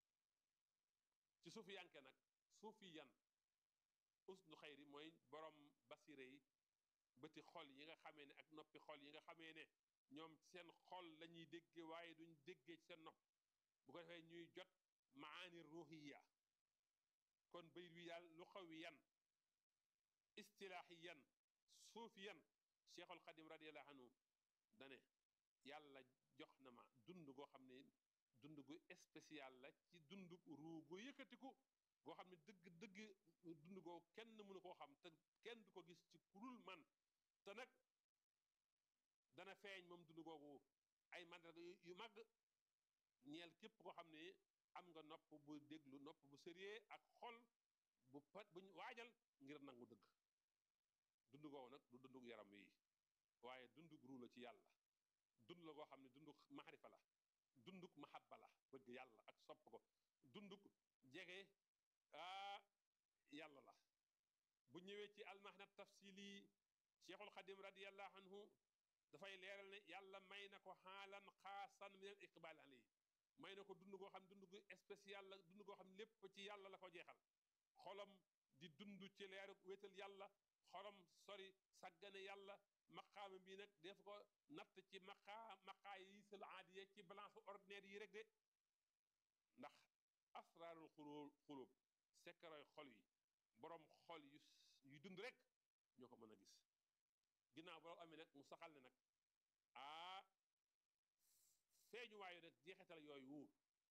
ci suufi yanke nag suufi yan usnu xayri mooy borom basire yi bëti xol yi nga xamee ne ak noppi xol yi nga xamee ne ñoom seen xol la ñuy dégge waaye duñ déggee ci seen nopp bu ko defee ñuy jot maani ruhiya kon bayit wi daal lu xaw wi yan istilaahi yan suufi yan cheikhul xadim radiallahu anhu dane yàlla jox na ma dund goo xam ne dund gu spécial la ci dund ruu gu yëkkatiku goo xam ne dëgg dëgg dund goo kenn mënu koo xam te kenn du ko gis ci kurul man te nag dana feeñ moom dund googu ay mandarga yu mag ñeel képp koo xam ne am nga nopp bu déglu nopp bu sérieux ak xol bu pat buñ waajal ngir nangu dëgg dund googu nag du dundug yaram wi waaye dundug ruu la ci yàlla dund la goo xam ne dundug maxarifa la dundug mahabba la bëgg yàlla ak sopp ko dundug jege aa yàlla la bu ñëwee ci almahna tafsili cheikhul xadim radiallahu anhu dafay leeral ne yàlla may na ko xaalan xaasan min al iqbal alay may na ko dund goo xam dund gu spécial la dund goo xam lépp ci yàlla la ko jeexal xolam di dund ci leeru wéetal yàlla xolam sori sàggane yàlla maqaama bi nag def ko natt ci maqaa maqaa yi sal aadiya ci balance ordinaire yi rek de ndax asraarul xulul xulub sekkaroy xol yi boroom xol yu yu dund rek ñoo ko mën a gis ginnaaw boroom amee nag mu saxal ne nag aa feeñu waayu nag jeexital yooyu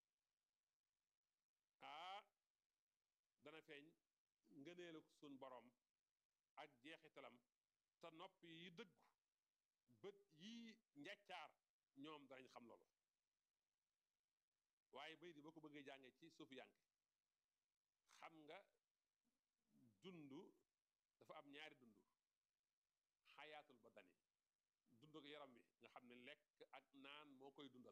aa dana feeñ ngëneelu sun boroom ak jeexitalam te nopp yi dëggu bët yi njaccaar ñoom danañ xam loolu waaye bay di boo ko bëggee jàngee ci suufu yànke xam nga dund dafa am ñaari dund xayaatul badani dund ak yaram wi nga xam ne lekk ak naan moo koy dundal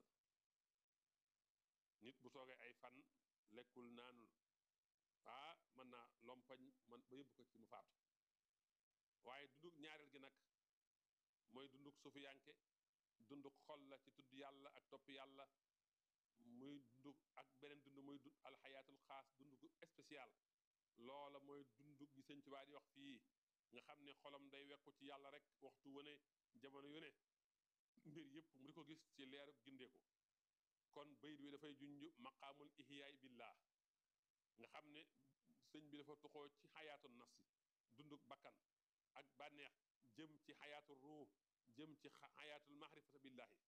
nit bu toogee ay fan lekkul naanul ah mën naa lompañ man ba yóbbu ko ci mu faatu waaye dunduk ñaareel gi nag mooy dunduk suufu yanke dunduk xol la ci tudd yàlla ak topp yàlla muy dunduk ak beneen dund muy dund alxayaatul xaas dunduk spécial loola mooy dunduk gi sëñ Tuubaa di wax fii nga xam ne xolam day wekku ci yàlla rek waxtu wane jamono yu ne mbir yëpp mu di ko gis ci leeru gindeeku kon bayit wi dafay junj maqaamul ihyaay billah nga xam ne sëñ bi dafa tuxoo ci xayaatul nafsi dunduk bakkan ak bànneex jëm ci xayaatul ruux jëm ci xayaatul mahrifata billahi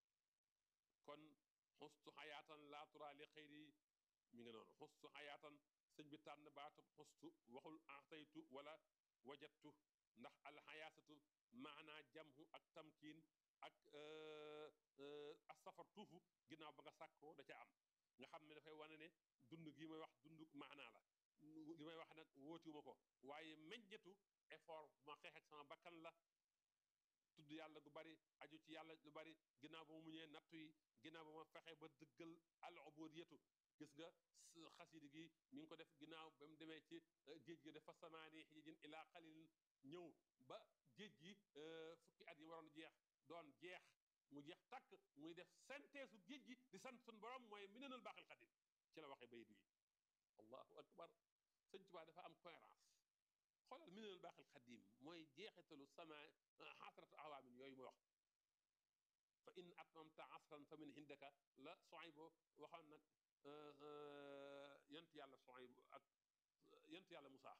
kon xustu xayaatan laa tura li xëyri mi nga noonu xustu xayaatan sëñ bi tànn baatub xustu waxul axtaytu wala wajattu ndax alxayaasatu maanaa jamhu ak tamkiin ak asafar tuufu ginnaaw ba nga sàkkoo da ca am nga xam ne dafay wane ne dund gi may wax dund maanaa la li may wax nag wóotiwuma ko waaye meññetu effort bu ma xeex ak sama bakkan la tudd yàlla gu bari aju ci yàlla lu bari ginnaaw ba ma muñee nattu yi ginnaaw ba ma fexe ba dëggal al ubudiyatu gis nga xasidi gi mi ngi ko def ginnaaw ba mu demee ci géej gi dafa samaani xijijin ilaa xalilin ñëw ba géej gi fukki at yi waroon jeex doon jeex mu jeex takk muy def synthèse géej gi di sant sun borom mooy minanul baaxil xadim ci la waxee bayit wi allahu akbar sëñ Tuubaa dafa am cohérence xoolal minanul baaxil xadim mooy jeexitalu sama xasratu awaamin yooyu muy wax fa in atmamta asran fa min hindaka la Suaybu waxoon nag yent yàlla Suaybu ak yent yàlla Musaa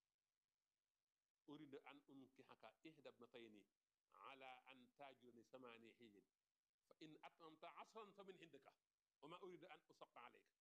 urida an unkihaka ihda ibnatayni ala an taajurani samaani xijin fa in atmamta asran fa min hindaka wa ma urida an usaqa alayka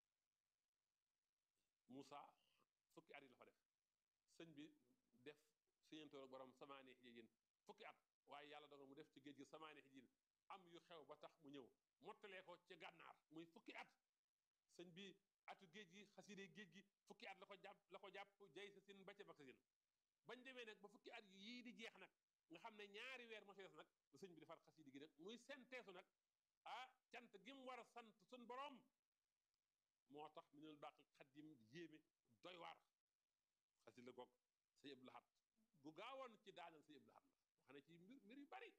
Musaa fukki at yi la fa def sëñ bi def siñantoor ak borom samaani xijin fukki at waaye yàlla dogal mu def ci géej gi samaani xijin am yu xew ba tax mu ñëw mottalee ko ci gànnaar muy fukki at sëñ bi atu géej gi xaside géej gi fukki at la ko jàpp la ko jàpp jay sa sin ba ca bak sa sin bañ demee nag ba fukki at yii di jeex nag nga xam ne ñaari weer moo ci des nag la sëñ bi defar xaside gi nag muy senteesu nag ah cant gi mu war a sant suñ borom moo tax minul baqi xadim yéeme doy waar xasi la goog sëñ Abdou Lahad gu gaawoon ci daanal sëñ Abdou Lahad la wax na ci mbir mbir yu bari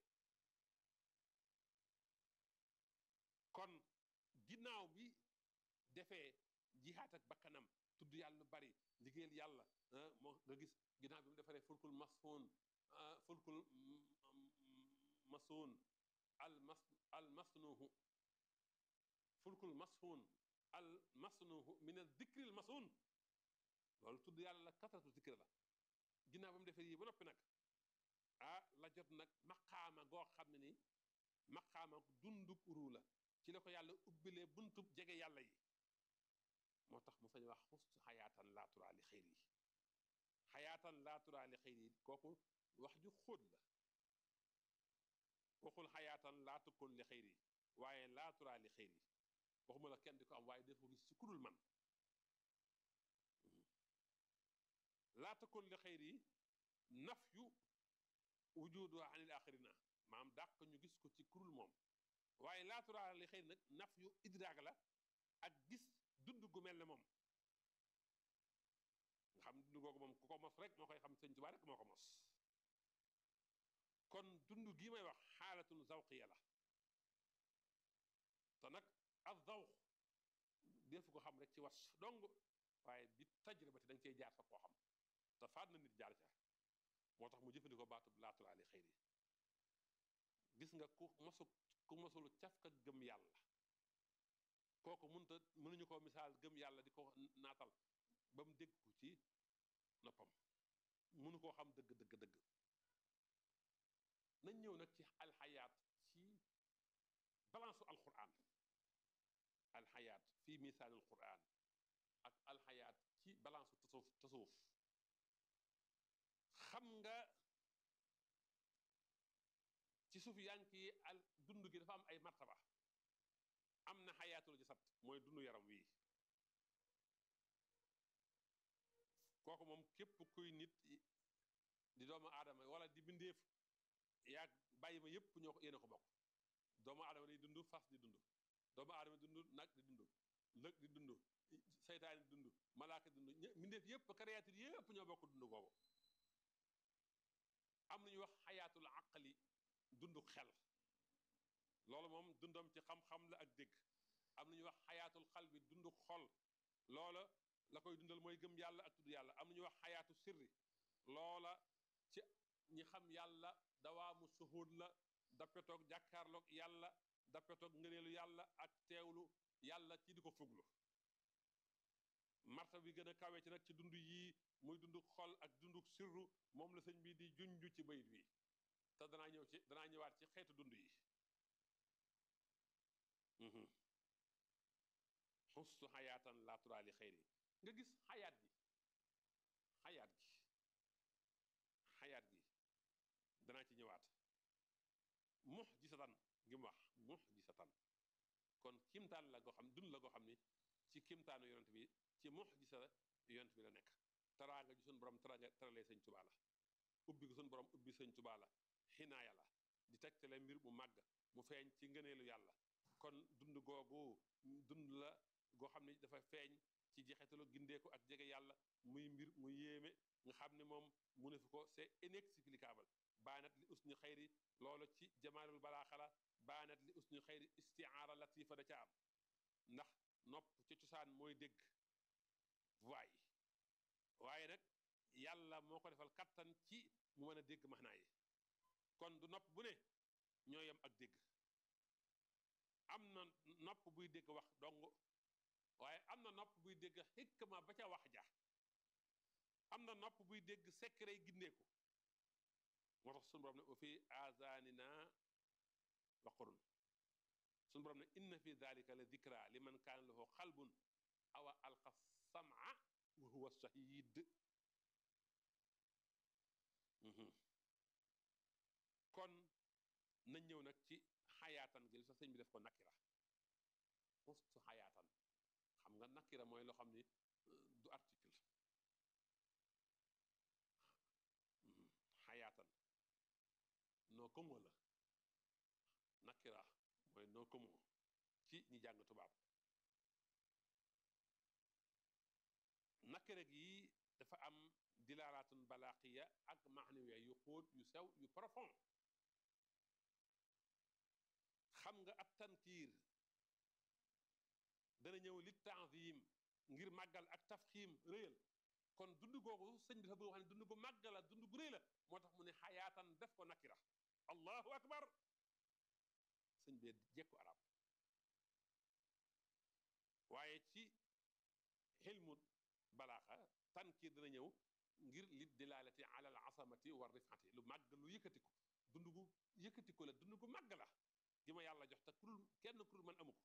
kon ginnaaw bi defee jihaat ak bakkanam tudd yàlla lu bari liggéeyal yàlla moo nga gis ginnaaw bi mu defaree fulkul masfoon fulkul masoon al mas al masnuhu fulkul masfoon al masnuhu min al dikril masoon loolu tudd yàlla la kasratu zikr la ginnaaw ba mu defee yii ba noppi nag ah la jot nag maqaama goo xam ne ni maqaama dunduk uru la ci la ko yàlla ubbilee buntub jege yàlla yi moo tax mu sañ wax xustu xayaatan laaturaa li xëyr yi xayaatan laaturaa li xëyr yi kooku wax ju xóot la waxul xayaatan laatukun li xëyr yi waaye laaturaa li xëyr yi waxuma la kenn di ko am waaye def ko gis ci kudul man laatukun li xëyr yi naf yu wujudu anil axirina maam dàq ñu gis ko ci kurul moom waaye laaturaa li xëyr nag naf yu idraag la ak gis dund gu mel ne moom nga xam dund googu moom ku ko mos rek moo koy xam sëñ Tuubaa rek moo ko mos kon dund gii may wax xaalatun zawqiya la te nag ak zawq defu ko xam rek ci was dong waaye bi tajribati dañ cey jaar sa koo xam te faat na nit jaar ca moo tax mu jëfandikoo baatub laaturaa li xëyri gis nga ku mosu ku mosul cafka gëm yàlla kooku mënta mënuñu ko misaal gëm yàlla di ko naatal ba mu dégg ko ci noppam mënu koo xam dëgg dëgg dëgg nañ ñëw nag ci alxayaat ci balance alquran alxayaat fii misaal alquran ak alxayaat ci balance tasawuf tasawuf xam nga ci suuf yank yi al dund gi dafa am ay martaba am na xayaatul jasad mooy dund yaram wii kooku moom képp kuy nit di doomu aadama wala di bindeef yaag bàyyi ma yépp ñoo ko yéen a ko bokk doomu aadama day dund fas di dund doomu aadama dund nag di dund lëg di dund seytaane di dund malaaka di dund mbindeef yépp créature yépp ñoo bokk dund googu am nañu wax xayaatul aqli dundu xel loolu moom dundam ci xam-xam la ak dégg am nañu wax xayaatul xal bi dundu xol loola la koy dundal mooy gëm yàlla ak tudd yàlla am nañu wax xayaatu sirri loola ci ñi xam yàlla dawaamu suhud la dappetoog jàkkaarloog yàlla dappetoog ngëneelu yàlla ak teewlu yàlla ci di ko fuglu marta bi gën a kawe ci nag ci dund yii muy dundu xol ak dundu sirru moom la sëñ bi di junj ci bayit wi te danaa ñëw ci danaa ñëwaat ci xeetu dund yi xustu xayaatan laa turaali xëyri nga gis xayaat gi xayaat gi xayaat gi danaa ci ñëwaat mux gisatan ngi mu wax mux gisatan kon kimtaan la goo xam dund la goo xam ni ci kimtaanu yonent bi ci mux gisa yonent bi la nekk taraanga ji suñu borom taraanga taralee sëñ Tuubaa la ubbi ko suñu borom ubbi sëñ Tuubaa la xinaaya la di tegtale mbir mu màgg mu feeñ ci ngëneelu yàlla kon dund googu dund la goo xam ne dafa feeñ ci jeexitalu gindeeku ak jege yàlla muy mbir mu yéeme nga xam ne moom mu ne fi ko c'est inexplicable baanat li usni xayri loolu ci jamaalul balaaxala baanat li usni xayri istiaara latifa da ca am ndax nopp ci cosaan mooy dégg voix yi waaye nag yàlla moo ko defal kattan ci mu mën a dégg maxnaa yi kon du nopp bu ne ñoo yem ak dégg am na nopp buy dégg wax dong waaye am na nopp buy dégg xikma ba ca wax ja am na nopp buy dégg secret gindeeku moo tax suñu borom ne wa fi azanina waqrun suñu borom ne inna fi dalika la dikra liman kaana lahu qalbun awa alqa sam'a wa huwa shahid kon nañ ñëw nag ci xayaatan gi li sax sëñ bi def ko nakira xustu xayaatan xam nga nakira mooy loo xam ni du article xayaatan noo komo la nakira mooy noo komo ci ñi jàng tubaab nakare gi dafa am dilaalaatun balaaqiya ak maxnawiya yu xóot yu sew yu profond xam nga ab tankiir dana ñëw li tanzim ngir màggal ak tafxiim réyal kon dund googu sëñ bi dafa bëgg wax ne dund gu màgg la dund gu réy la moo tax mu ne xayaatan def ko nakira allahu akbar sëñ bee jekku arab waaye ci xilmu balaaxa tankiir dana ñëw ngir li dilaalati ala al asamati wa rifati lu màgg lu yëkkatiku dund gu yëkkatiku la dund gu màgg la gi ma yàlla jox te kurul kenn kurul man amu ko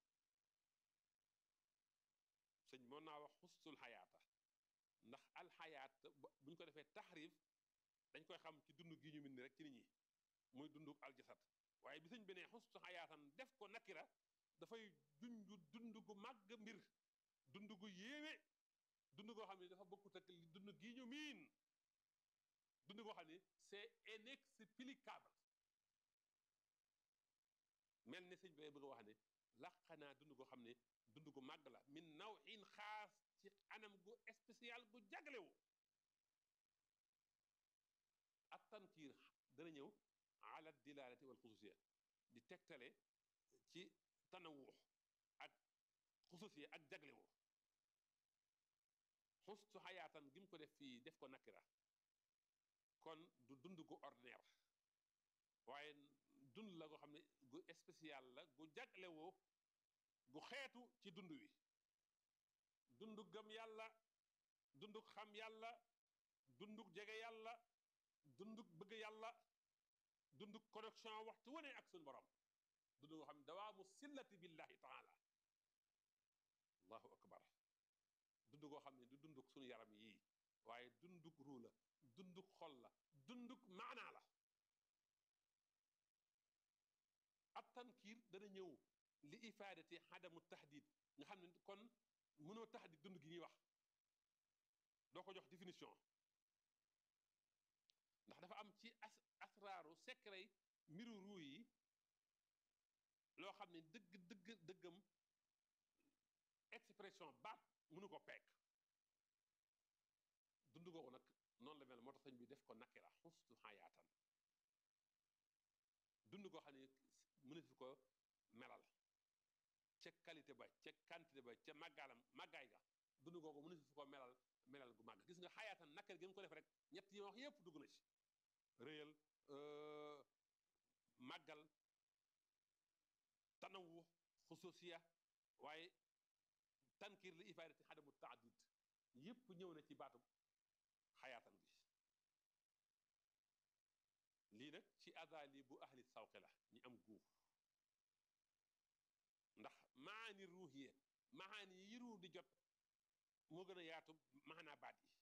sëñ mën naa wax xustul xayaata ndax alxayaat buñ ko defee taxrif dañ koy xam ci dund gi ñu min ni rek ci nit ñi muy dund aljasad waaye bi sëñ bi ne xustu xayaatan def ko nakira dafay junju dund gu màgg mbir dund gu yéeme dund goo xam ne dafa bokkut ak li dund gi ñu miin dund goo xam ne c'est inexplicable mel ni sëñ bi bëgg a wax ne laqanaa dund goo xam ne dund gu màgg la min nawin xaas ci anam gu spécial gu jaglewu ak tankiir dana ñëw ala dilalati wal xususiya di tegtale ci tanawux ak xususiya ak jaglewu xustu xayaatan gi mu ko def fii def ko nakira kon du dund gu ordinaire waaye dund la goo xam ne gu spécial la gu jaglewoo gu xeetu ci dund wi dundu gëm yàlla dunduk xam yàlla dunduk jege yàlla dunduk bëgg yàlla dunduk connexion waxtu wane ak suñu borom dund goo xam ne dawaamu sillati billahi taala allahu akbar dund goo xam ne du dunduk suñu yaram yii waaye dunduk ruu la dunduk xol la dunduk maanaa la ab tankiir dana ñëw li ifaadati xadamu tahdid nga xam ne kon mënoo tahdid dund gi ñuy wax doo ko jox définition ndax dafa am ci as asraaru secret mbiru ruu yi loo xam ne dëgg dëgg dëggam expression baat mënu ko peek dund googu nag noonu la mel moo tax sëñ bi def ko nakira xustu xayaatan dund goo xam ne mënu fi ko melal ca qualité ba ca quantité ba ca màggaalam màggaay ga dund googu mënu fi ko melal melal gu màgg gis nga xayaatan nakar gi mu ko def rek ñett yi wax yépp dugg na ci réyal màggal tanawu xususiya waaye tankir li ifaadati xadamu taadid yépp ñëw na ci baatu xayaatan gi lii nag ci adali bu ahli sawqi la ñi am guuf ndax maani ruuxiya maani yi ruux di jot moo gën a yaatu maanaa baat yi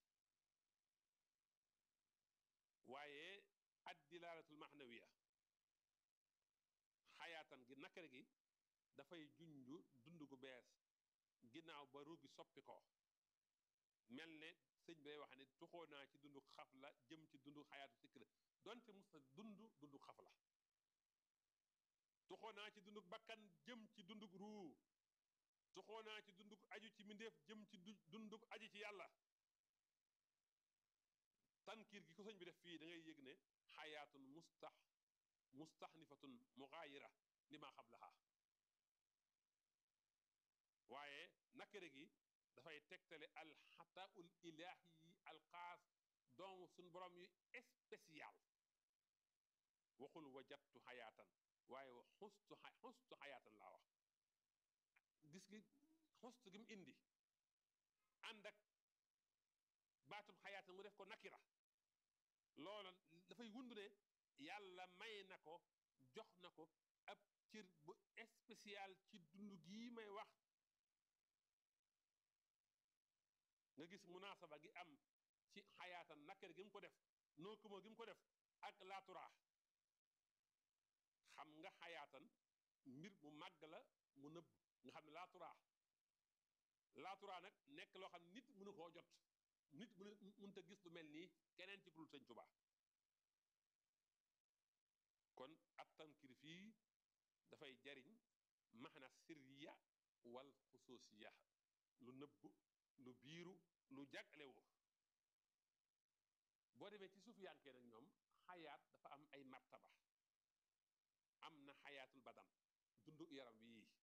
waaye ad dilaalatul maxnawiya xayaatan gi nakar gi dafay junju dund gu bees ginnaaw ba ruugi soppi ko mel ne sëñ bi day wax ne tuxoo naa ci dundu xaf la jëm ci dundu xayaatu sikra donte musta dund dundu xaf la tuxoo naa ci dunduk bakkan jëm ci dunduk ruu tuxoo naa ci dunduk aju ci mindeef jëm ci dunduk aju ci yàlla tankiir gi ko sëñ bi def fii da ngay yëg ne xayaatun mustax mustaxnifatun mugaayira li ma xablaha waaye nakare gi dafay tegtale alxataul ilaahi yi alxaas doomu suñ borom yu spécial waxul wajattu xayaatan waaye wax xustu xustu xayaatan laa wax gis gi xustu gi mu indi ànd ak baatum xayaatan mu def ko nakira loola dafay wund ne yàlla may na ko jox na ko ab cër bu spécial ci dund gii may wax nga gis munaasaba gi am ci xayaatan nakira gi mu ko def noo ko moo gi mu ko def ak laaturaax xam nga xayaatan mbir mu màgg la mu nëbb nga xam ne laaturaax laaturaax nag nekk loo xam ne nit mënu koo jot nit mënu mënta gis lu mel nii keneen ci kurul sëñ Tuubaa kon at tankir fii dafay jariñ maxna sirriya wal xusuusiya lu nëbb lu biiru lu jaglewu boo demee ci suuf yankee nag ñoom xayaat dafa am ay martaba am na xayaatul badan dundu yaram wii